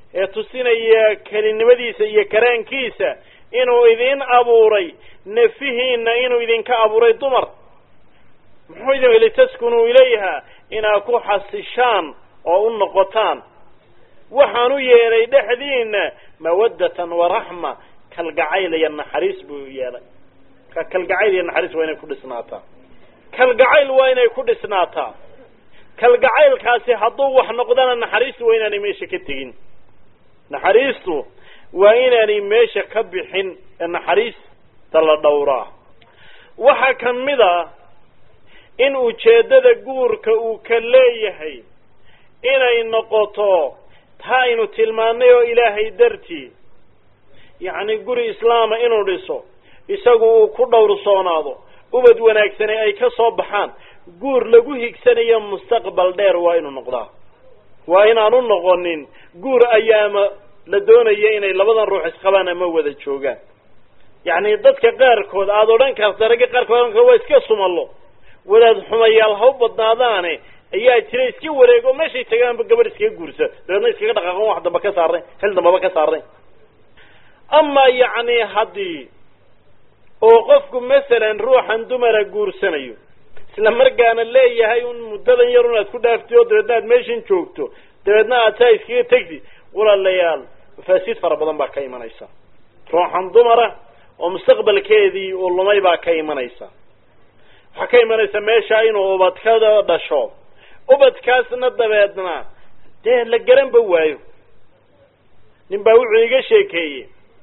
S1: ee tusinaya kelinimadiisa iyo karaankiisa inuu idin abuuray nefihiinna inuu idinka abuuray dumar muxuu idin litaskunuu ilayha inaad ku xasishaan oo u noqotaan waxaan u yeelay dhexdiina mawaddatan waraxma kalgacayl iyo naxariis buu yeelay ka kalgacayl iyo naxariis waa inay ku dhisnaataa kalgacayl waa inay ku dhisnaataa kalgacaylkaasi hadduu wax noqdana naxariistu waa inaanay meesha ka tegin naxariistu waa inaanay meesha ka bixin ee naxariista la dhowraa waxaa ka mid a in ujeeddada guurka uu ka leeyahay inay noqoto ta aynu tilmaannay oo ilaahay dartii yacni guri islaama inuu dhiso isagu uu ku dhowrsoonaado ubad wanaagsane ay ka soo baxaan guur lagu higsanayo mustaqbal dheer waa inuu noqdaa waa inaanu noqonin guur ayaama la doonaya inay labadan ruux isqabaan ama wada joogaan yacni dadka qaarkood aada odhan karta ragga qaarkood waa iska sumallo wadaad xumayaal ha u badnaadaane ayaa jira iska wareego meeshay tagaanba gabadh iskaga guursa dabeedna iskaga dhaqaaqon wax damba ka saarnay xil dambaba ka saarnay amaa yacni haddii oo qofku masalan ruuxan dumara guursanayo isla markaana leeyahay un muddadan yar un aad ku dhaafti oo dabeedna aad meeshan joogto dabeedna aad saa iskaga tegti walaalayaal mafaasiid fara badan baa ka imanaysa ruuxan dumara oo mustaqbalkeedii uu lumay baa ka imanaysa waxaa ka imanaysa meesha inuu ubadkada dhasho ubadkaasna dabeedna dee la garanba waayo nin baa wuxuu iga sheekeeyey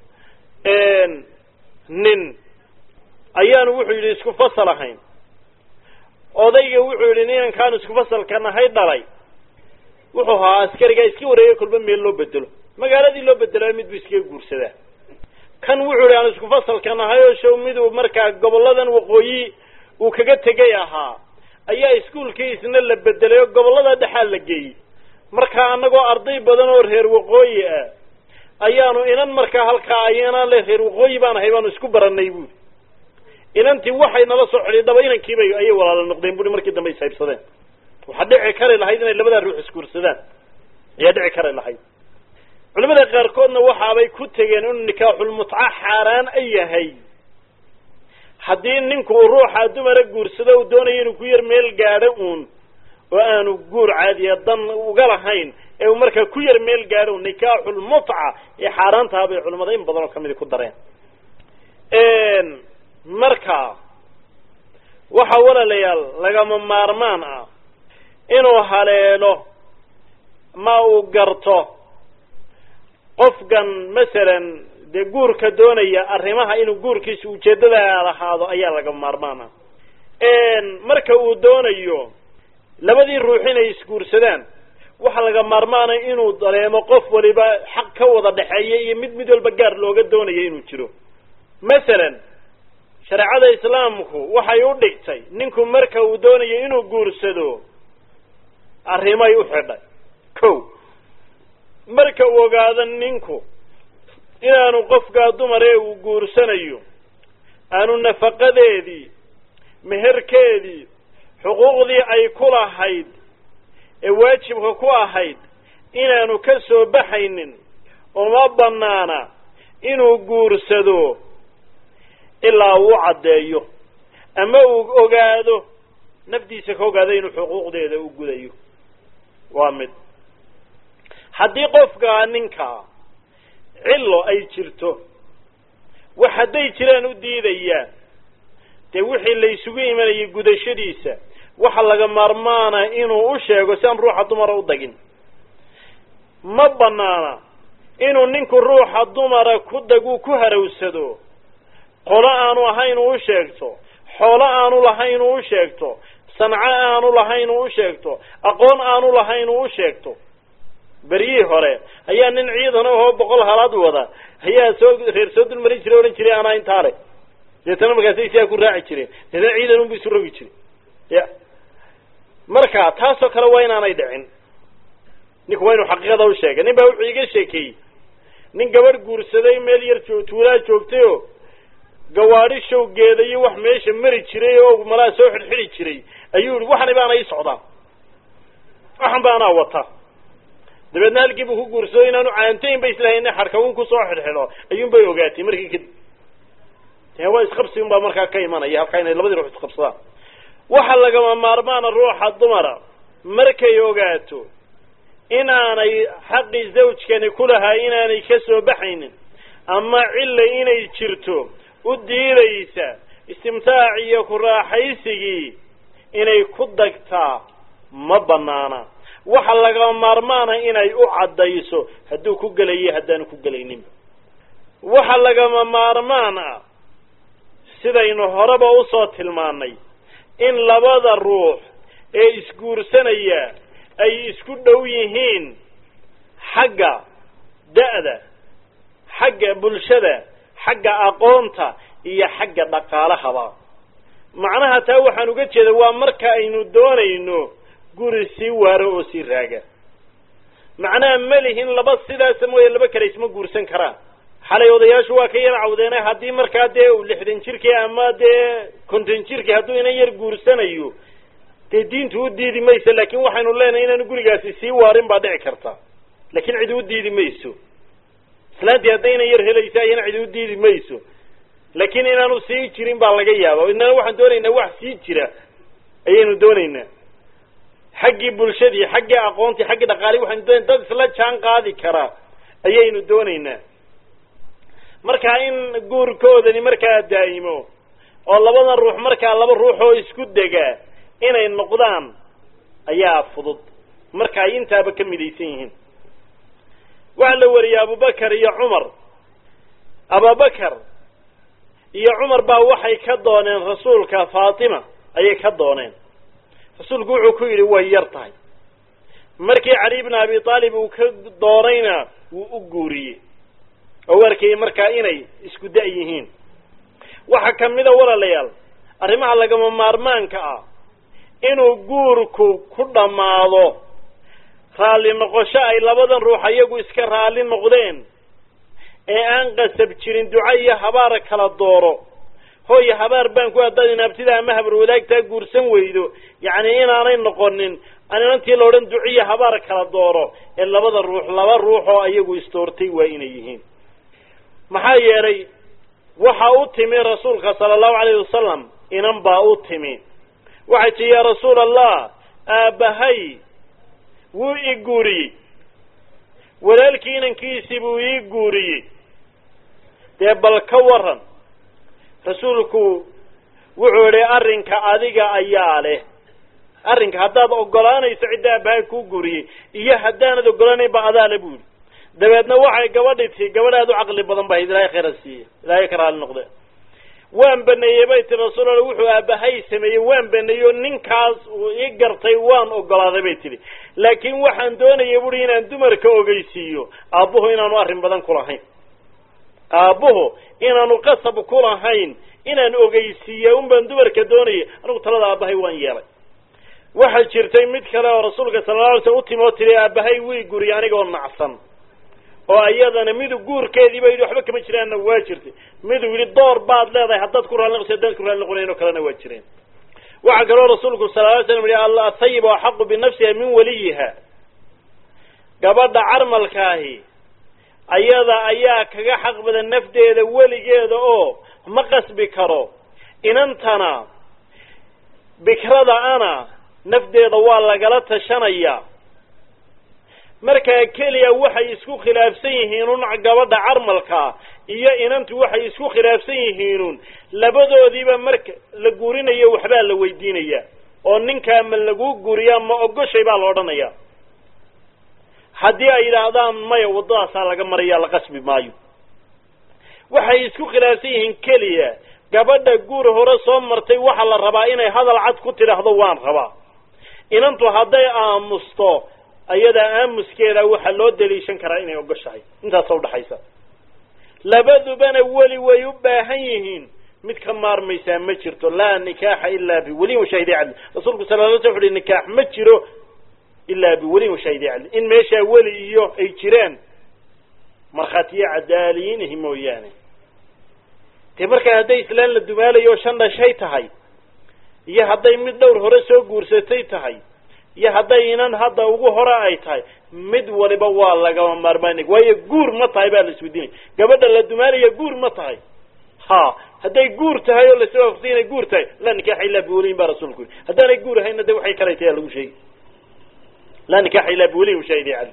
S1: nin ayaanu wuxuu yidhi isku fasal ahayn odayga wuxuu yidhi ninankaanu isku fasalka nahay dhalay wuxuu ahaa askarigaa iska wareegay kolba meel loo bedelo magaaladii loo bedelaa mid buu iskaga guursadaa kan wuxuu yidhi aan isku fasalka nahay oo show miduu markaa gobolladan waqooyi uu kaga tegay ahaa ayaa iskuolkiisna la bedelay oo gobollada dhexaa la geeyey markaa annagoo arday badan oo reer waqooyi ah ayaanu inan markaa halkaa ayana le reer waqooyi baan ahay baanu isku baranay buuri inantii waxay nala soo xidhiidhaba inankiibay ayay walaalo noqdeen buuri markii dambe ishaybsadeen waxaa dhici kari lahayd inay labadaa ruux isguursadaan ayaa dhici kari lahayd culimada qaarkoodna waxaabay ku tegeen inuu nikaaxulmutca xaaraan a yahay haddii ninku uu ruuxa dumara guursado uu doonayo inuu ku yar meel gaadho uun oo aanu guur caadiya dan uga lahayn ee uu markaa ku yar meel gaadho nikaaxulmutca ee xaaraantaha bay culimada in badan oo kamidi ku dareen marka waxa walaalayaal lagama maarmaan ah inuu haleelo ma uu garto qofkan masalan dee guurka doonaya arrimaha inuu guurkiisa ujeeddada lahaado ayaa laga maarmaan ah marka uu doonayo labadii ruux inay isguursadaan waxaa laga maarmaana inuu dareemo qof waliba xaq ka wada dhexeeya iyo mid mid walba gaar looga doonayo inuu jiro masalan shareecada islaamku waxay u dhigtay ninku marka uu doonayo inuu guursado arrimay u xidhay ko marka uu ogaado ninku inaanu qofkaa dumar ee uu guursanayo aanu nafaqadeedii meherkeedii xuquuqdii ay ku lahayd ee waajibka ku ahayd inaanu ka soo baxaynin uma bannaana inuu guursado ilaa uu caddeeyo ama uu ogaado naftiisa ka ogaado inuu xuquuqdeeda u gudayo waa mid haddii qofkaa ninkaa cillo ay jirto wax hadday jiraan u diidayaan dee wixii la isugu imanayay gudashadiisa waxa laga maarmaana inuu u sheego si aan ruuxa dumara u dagin ma banaana inuu ninku ruuxa dumara ku dagu ku harawsado qolo aanu ahayn uu u sheegto xoolo aanu lahayn uu u sheegto sanco aanu lahayn uu u sheegto aqoon aanu lahayn uu u sheegto beryihii hore ayaa nin ciidan ahoo boqol halaad wada ayaa soo reer soo dulmarin jiray odhan jiray anaa intaa le deetana markaasay sidaa ku raaci jireen deetana ciidan unbu isu rogi jiray ya marka taasoo kale waa inaanay dhicin ninku waa inuu xaqiiqada u sheegay nin baa wuxuu iga sheekeeyey nin gabadh guursaday meel yar joo tuulaa joogtay oo gawaadhi showgeeda iyo wax meesha mari jiray oo malaa soo xidhxidhi jiray ayuu yihi waxani baana ii socdaa waxan baanaa wata dabeedna halkii buu ku guursado inaanu caantayn ba islahayn xarkawun kusoo xidhxidho ayuun bay ogaatay markii kadib dee waa isqabsi un baa markaa ka imanaya halkaa inay labadii ruux isqabsadaan waxa lagama maarmaana ruuxa dumara markay ogaato inaanay xaqii zawjkani ku lahaa inaanay ka soo baxaynin ama cilla inay jirto u diidaysa istimtaac iyo ku raaxaysigii inay ku dagtaa ma banaana waxa lagama maarmaana inay u caddayso hadduu ku gelayo haddaanu ku gelayninba waxa lagama maarmaan ah sidaynu horeba usoo tilmaannay in labada ruux ee isguursanaya ay isku dhow yihiin xagga da'da xagga bulshada xagga aqoonta iyo xagga dhaqaalahaba macnaha taa waxaan uga jeeda waa marka aynu doonayno guri sii waaro oo sii raaga macnaha ma lihin laba sidaasa mooye laba kale isma guursan karaan xalay odayaashu waa ka yar cawdeene haddii markaa dee uu lixdan jirkii ama dee konton jirkii hadduu inan yar guursanayo dee diintu u diidi mayso laakin waxaynu leenahay inaanu gurigaasi sii waarin baa dhici karta laakin cidi u diidi mayso islaantii haddayna yar helaysa ayana cidi u diidi mayso laakin inaanu sii jirin baa laga yaaba inana waxaan doonaynaa wax sii jira ayaynu doonaynaa xaggii bulshadii xaggii aqoontii xaggii dhaqaalii waxaynu doonayna dad isla jaan qaadi karaa ayaynu doonaynaa markaa in guurkoodani markaa daa'imo oo labadan ruux markaa laba ruux oo isku degaa inay noqdaan ayaa fudud marka ay intaaba ka midaysan yihiin waxaa la wariyey abubakar iyo cumar abubakar iyo cumar baa waxay ka dooneen rasuulka faatima ayay ka dooneen rasuulku wuxuu ku yidhi way yar tahay markii cali bna abi aalib uu ka doonayna wuu u guuriyey oo u arkayay markaa inay isku da' yihiin waxaa kamida walaalayaal arrimaha lagama maarmaanka ah inuu guurku ku dhammaado raalli noqosho ay labadan ruux ayagu iska raalli noqdeen ee aan qasab jirin duco iyo habaar kala dooro hooy habaar baan ku haddaad inaabtida ama habar wadaagtaa guursan weydo yacni inaanay noqonin aan inantii la odhan duciyo habaar kala dooro ee labada ruux laba ruux oo ayagu istoortay waa inay yihiin maxaa yeelay waxa u timi rasuulka sala allahu alayhi wasalam inan baa u timi waxay tii yaa rasuul allah aabbahay wuu i guuriyey walaalkii inankiisii buu ii guuriyey dee bal ka waran rasuulku wuxuu idhi arrinka adiga ayaa leh arrinka haddaad ogolaanayso cidda aabbahay kuu guuriyey iyo haddaanad ogolaanayn ba adaale buu yidhi dabeedna waxay gabadhi tii gabadh aad u caqli badan bahayd ilaahay khayra siiye ilaahay ka raali noqde waan baneeyey bay tii rasuul alla wuxuu aabbahay sameeyey waan baneeyo ninkaas uu ii gartay waan ogolaaday bay tidhi laakiin waxaan doonaya buhi inaan dumarka ogeysiiyo aabbuhu inaanu arrin badan kulahayn aabbuhu inaanu qasab kulahayn inaan ogeysiiya un baan dumarka doonaya anigu talada aabbahay waan yeelay waxaa jirtay mid kale oo rasuulka sala la alay slam utimi oo tidhi aabbahay wii guriye anigoo nacsan oo iyadana midu guurkeediiba yidhi waxba kama jiraanna waa jirtay miduu yidhi door baad leedahay haddaad ku raali noqoso haddaad ku raali noqonayn oo kalena waa jireen waxaa kaloo rasuulku sala alay slam yihi athayib axaqu binafsiha min waliyiha gabadha carmalkaahi ayada ayaa kaga xaq badan nafdeeda weligeeda oo ma qasbi karo inantana bikrada ana nafdeeda waa lagala tashanaya markaa keliya waxay isku khilaafsan yihiinun gabadha carmalkaa iyo inantu waxay isku khilaafsan yihiinun labadoodiiba marka la guurinayo waxbaa la weydiinaya oo ninkaa ma laguu guuriyaa ma ogoshay baa la odhanaya haddii ay yidhaahdaan maya waddadaasaa laga maraya la qasbi maayo waxay isku khilaafsan yihiin keliya gabadha guur hore soo martay waxaa la rabaa inay hadal cad ku tidhaahdo waan rabaa inantu hadday aamusto ayadaa aamuskeeda waxaa loo daliishan karaa inay ogoshahay intaasa udhaxaysa labadubana weli way u baahan yihiin mid ka maarmaysaa ma jirto laa nikaaxa ilaa biweliyin washaahidi cadli rasuulku sala la sl uhi nikaax ma jiro ilaa biweliyin washaahidi cadli in meeshaa weli iyo ay jiraan markhaatiyo cadaaliyiinihi mooyaane dee markaa hadday islaan la dumaalayo oo shan dhashay tahay iyo hadday mid dhowr hore soo guursatay tahay iyo hadday inan hadda ugu hore ay tahay mid waliba waa lagama maarmaan waayo guur ma tahay baa la isweydiinaya gabadha la dumaanaya guur ma tahay ha hadday guur tahay oo lasla waafaqsan inay guur tahay laa nikaaxa illaa biwaliyin baa rasuulku yiri haddaanay guur ahayna de waxay kalay tahay lagu sheegi laa nikaaxa illaa biwaliyin shaahidi cali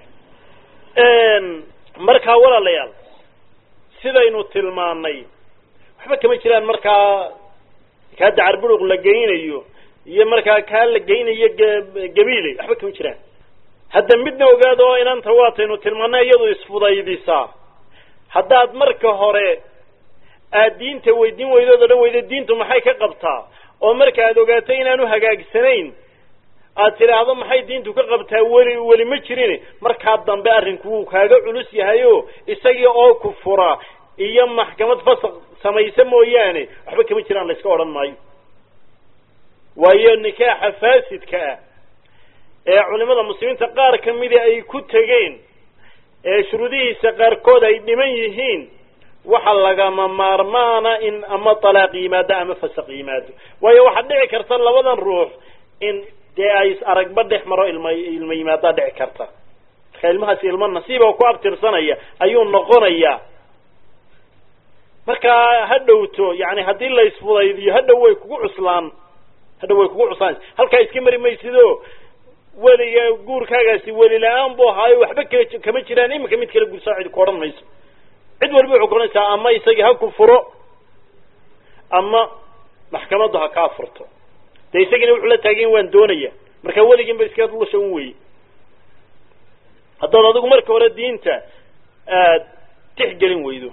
S1: markaa walaalayaal sidaynu tilmaanay waxba kama jiraan markaa kaa dacar buruq la geynayo iyo markaa kaa la geynayo gabiiley waxba kama jiraan hadda midna ogaado oo inanta waataynu tilmaanay iyadu isfudaydisaa haddaad marka hore aad diinta weydiin weydood odhan weydo diintu maxay ka qabtaa oo marka aad ogaato inaanu hagaagsanayn aad tidhaahdo maxay diintu ka qabtaa weli weli ma jirin markaa dambe arrinku wuu kaaga culus yahay o isagii oo ku fura iyo maxkamad fasaq samaysa mooyaane waxba kama jiraan la iska odhan maayo waayo nikaaxa faasidka ah ee culimada muslimiinta qaar ka mida ay ku tegeen ee shuruudihiisa qaarkood ay dhiman yihiin waxa lagama maarmaana in ama talaaq yimaado ama fasaq yimaado waayo waxaad dhici karta labadan ruux in dee ay is aragba dhex maro ilma ilma yimaadaa dhici karta marka ilmahaasi ilmo nasiiba ku abtirsanaya ayuu noqonayaa markaa ha dhowto yani haddii la isfudaydiyo hadhow way kugu cuslaan hadhow way kugu cuslaan halkaa iska mari maysido weliga guurkaagaasi weli la-aan bu ahaayo waxba k kama jiraan iminka mid kala gursaa cid ku odhan mayso cid waliba waxay kuohanaysaa ama isagii ha ku furo ama maxkamaddu ha kaa furto dee isagiina wuxuu la taagayn waan doonaya marka weligiin ba iska lusha un weye haddaad adigu marka hore diinta aad tixgelin weydo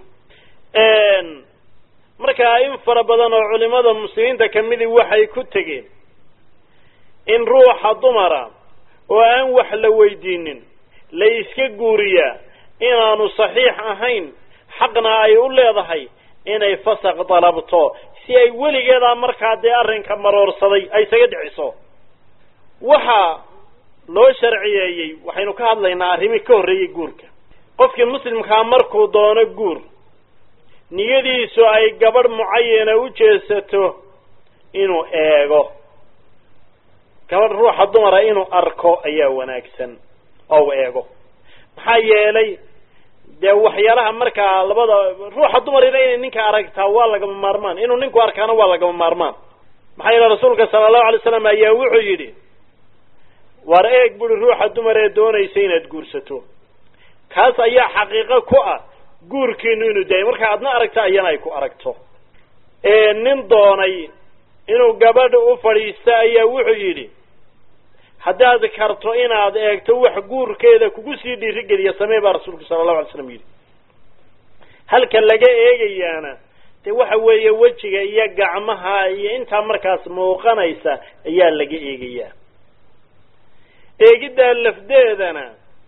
S1: markaa in fara badan oo culimada muslimiinta kamidi waxay ku tegeen in ruuxa dumara oo aan wax la weydiinin la iska guuriyaa inaanu saxiix ahayn xaqna ay u leedahay inay fasaq dalabto si ay weligeedaa markaa dee arrinka maroorsaday ay isaga dhiciso waxa loo sharciyeeyey waxaynu ka hadlaynaa arrimii ka horreeyey guurka qofkii muslimkaa markuu doono guur niyadiisu ay gabadh mucayana u jeesato inuu eego gabadh ruuxa dumara inuu arko ayaa wanaagsan oo u eego maxaa yeelay dee waxyaalaha markaa labada ruuxa dumarina inay ninka aragtaa waa lagama maarmaan inuu ninku arkaana waa lagama maarmaan maxaa yeele rasuulka sala allahu alay slam ayaa wuxuu yidhi war eeg buri ruuxa dumar ee doonaysa inaad guursato kaas ayaa xaqiiqo ku ah guurkiinu inuu daayay markaa adna aragta ayana ay ku aragto nin doonay inuu gabadha u fadhiista ayaa wuxuu yidhi haddaad karto inaad eegto wax guurkeeda kugu sii dhiirigeliya samee baa rasuulku sala allahu alay slam yidhi halka laga eegayaana dee waxa weeye wejiga iyo gacmaha iyo intaa markaas muuqanaysa ayaa laga eegayaa eegiddaa lafdeedana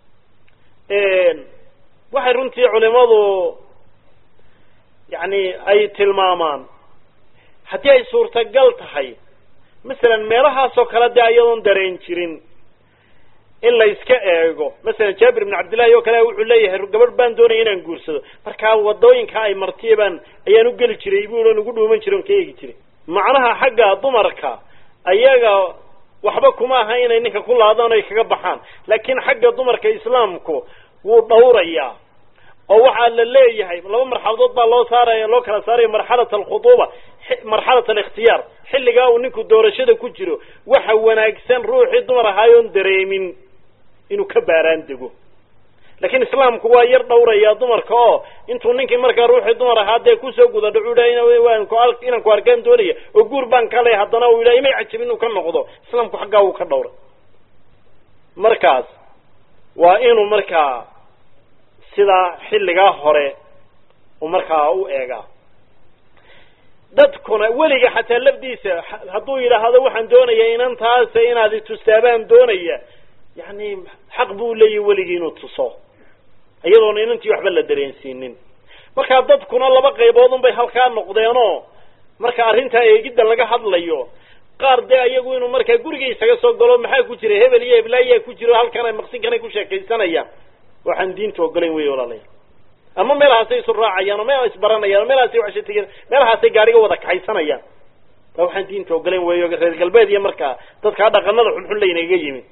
S1: waxay runtii culimadu yani ay tilmaamaan haddii ay suurtagal tahay masalan meelahaasoo kale dee ayadoon dareen jirin in la iska eego masalan jaabir ibn cabdillahi oo kale wuxuu leeyahay gabadh baan doonaya inaan guursado markaa wadooyinka ay martiya baan ayaan u geli jiray bu on ugu dhuuman jiray on ka eegi jiray macnaha xagga dumarka ayaga waxba kuma aha inay ninka ku laadaan ay kaga baxaan laakiin xagga dumarka islaamku wuu dhawrayaa oo waxaa la leeyahay laba marxaladood baa loo saaraya loo kala saaraya marxalat alkhuduuba marxalat alikhtiyaar xilligaa uu ninku doorashada ku jiro waxa wanaagsan ruuxii dumar ahaayoon dareemin inuu ka baaraan dego laakiin islaamku waa yar dhawrayaa dumarka oo intuu ninkii markaa ruuxii dumar ahaa dee kusoo guda dhacu inaan ku arkaan doonaya oo guur baan ka leh haddana uu yidhaha imay cajabin inuu ka noqdo islaamku xaggaa wuu ka dhawray markaas waa inuu markaa sidaa xilligaa hore uu markaa u eegaa dadkuna weliga xataa lafdiisa hadduu yidhaahdo waxaan doonaya inantaas inaad itustaabaan doonaya yani xaq buu leeyahy weligii inuu tuso iyadoona inantii waxba la dareensiinin markaa dadkuna laba qaybood unbay halkaa noqdeenoo marka arrintaa eegidda laga hadlayo qaar dee iyagu inuu markaa guriga isaga soo galo maxaa ku jira hebel iyo heblaayaa ku jiro halkan maqsinkanay ku sheekaysanayaan waxaan diinta ogolayn wey walaalayaal ama meelahaasay isu raacayaan oo meel isbaranayaan oo meelahaasay waxsha tegeen meelahaasay gaariga wada kaxaysanayaan ba waxaan diinta ogolayn weyo reer galbeed iyo markaa dadkaa dhaqanada xunxun laynaga yimi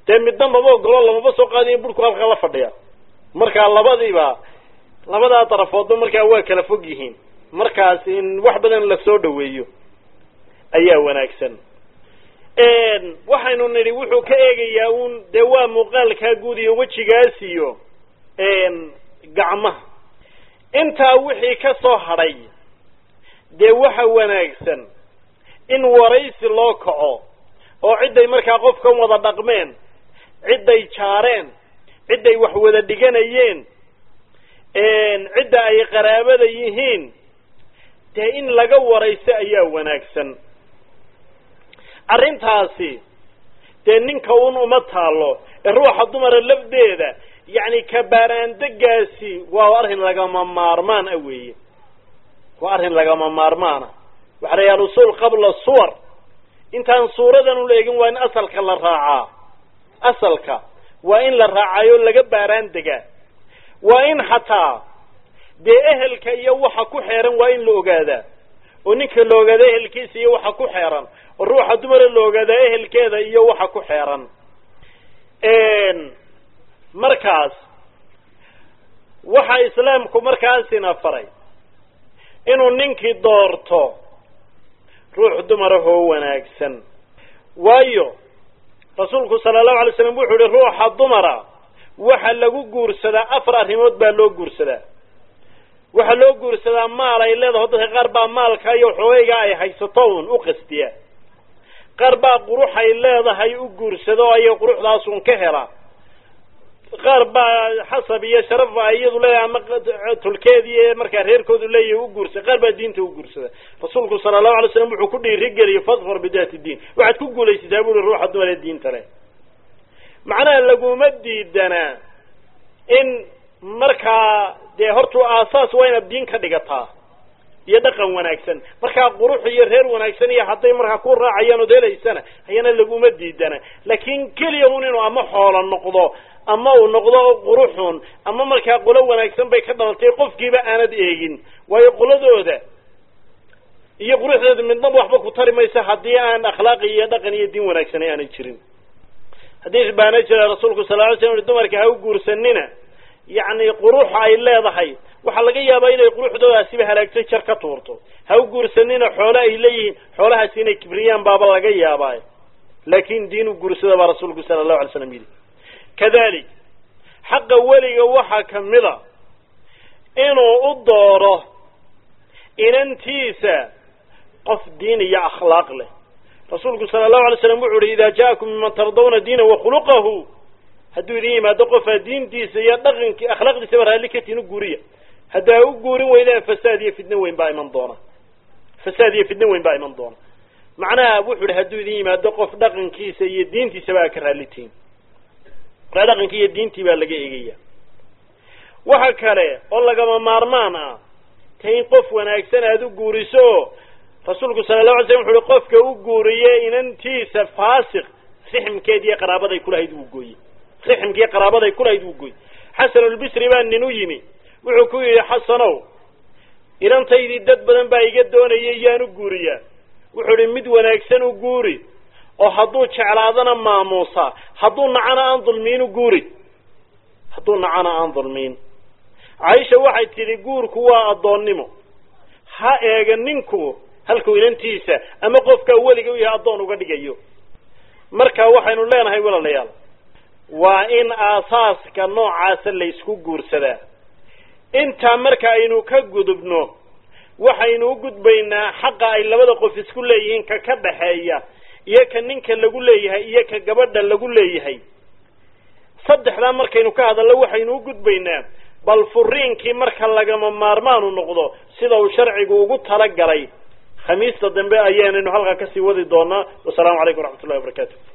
S1: dee midna maba ogolo lamaba soo qaadiyo burhku halkaa la fadhiya markaa labadiiba labadaa darafoodba markaa waa kala fog yihiin markaas in wax badan lasoo dhaweeyo ayaa wanaagsan waxaynu nidhi wuxuu ka eegayaa uun dee waa muuqaalkaa guud iyo wejigaas iyo gacmaha intaa wixii ka soo hadhay dee waxa wanaagsan in waraysi loo kaco oo cidday markaa qofkan wada dhaqmeen cidday jaareen cidday wax wada dhiganayeen cidda ay qaraabada yihiin dee in laga warayso ayaa wanaagsan arrintaasi dee ninka un uma taalo ee ruuxa dumara lafdeeda yacni kabaaraandegaasi waa arrin lagama maarmaan ah weeye waa arrin lagama maarmaana waxa la yaha alusuul qabla suwar intaan suuradan u eegin waa in asalka la raacaa asalka waa in la raacayo laga baaraan degaa waa in xataa dee ehelka iyo waxa ku xeeran waa in la ogaadaa oo ninka la ogaada ehelkiisa iyo waxa ku xeeran oo ruuxa dumara la ogaadaa ehelkeeda iyo waxa ku xeeran markaas waxa islaamku markaasina faray inuu ninkii doorto ruux dumarahoo wanaagsan waayo rasuulku sala allahu alay slam wuxuu yihi ruuxa dumara waxa lagu guursadaa afar arrimood baa loo guursadaa waxaa loo guursadaa maal ay leedaho dadka qaar baa maalka iyo xoogayga ay haysato un u qastiya qaar baa qurux ay leedahay u guursado o aya quruxdaasun ka hela qaar baa xasab iyo sharaf ay iyadu leeyahay ama tulkeedii markaa reerkoodu leeyahay u guursada qaar baa diinta u guursada rasuulku sala allahu alay slam wuxuu ku dhiirigeliyey fadfar bidaati diin waxaad ku guulaysataa buui ruuxa dumar ee diinta leh macnaha laguma diidanaa in markaa dee hortuu aasaas waa inaad diin ka dhigataa iyo dhaqan wanaagsan markaa qurux iyo reer wanaagsan iyo hadday markaa ku raacayaan ood helaysana ayana laguma diidana laakiin keliya un inuu ama xoolo noqdo ama uu noqdo quruxun ama markaa qolo wanaagsan bay ka dhalatay qofkiiba aanad eegin waayo qoladooda iyo quruxdooda midnaba waxba ku tari maysa haddii aan akhlaaqi iyo dhaqan iyo diin wanaagsan aanay jirin xadiis baana jira rasuulku sal ly slam dumarka ha u guursanina yacni quruxa ay leedahay waxaa laga yaabaa inay quruxdoodaasiba halaagtay jar ka tuurto ha u guursanina xoole ay leeyihiin xoolahaasi inay kibriyaan baaba laga yaabaa laakin diin u guursada baa rasuulku sala allahu alay slam yidhi kadalik xaqa weliga waxaa kamida inuu u dooro inantiisa qof diin iyo akhlaaq leh rasuulku sala allahu alay slam wuxu uhi idaa ja'akum miman tardawna diina wakhuluqahu hadduu idin yimaado qofaa diintiisa iyo dhaqankii akhlaaqdiisaba raalli ka tihin u guuriya haddaa u guurin weydaan fasaad iyo fidno weyn baa iman doona fasaad iyo fidno weyn baa iman doona macnaha wuxu ihi hadduu idin yimaado qof dhaqankiisa iyo diintiisaba aa ka raalli tihin markaa dhaqankii iyo diintii baa laga eegaya waxa kale oo lagama maarmaan ah ta in qof wanaagsan aada u guuriso rasuulku sala llahu alay slam wuxu uhi qofka u guuriye inantiisa faasiq rixmkeed iyo qaraabaday kulahayd wuu gooyey rixmkiiyo qaraabaday kulahayd wuu gooyey xasanulbisri baa nin u yimi wuxuu ku yidhi xasanow inantaydii dad badan baa iga doonayay yaan u guuriyaa wuxuu idhi mid wanaagsan u guuri oo hadduu jeclaadana maamuusa hadduu nacana aan dulmiin u guuri hadduu nacana aan dulmiin caaisha waxay tidhi guurku waa addoonnimo ha eega ninku halkuu inantiisa ama qofkaa weliga u yahay addoon uga dhigayo marka waxaynu leenahay walaalayaal waa in aasaaska noocaasa laysku guursadaa intaa marka aynu ka gudubno waxaynu u gudbaynaa xaqa ay labada qof isku leeyihiin ka ka dhaxeeya iyo ka ninka lagu leeyahay iyo ka gabadha lagu leeyahay saddexdaa markaynu ka hadalno waxaynu u gudbaynaa bal furiinkii marka lagama maarmaanu noqdo sida uu sharcigu ugu talagalay khamiista dambe ayaanaynu halkaa kasii wadi doonaa wasalaamu calaykum waraxmat ullahi wabarakatu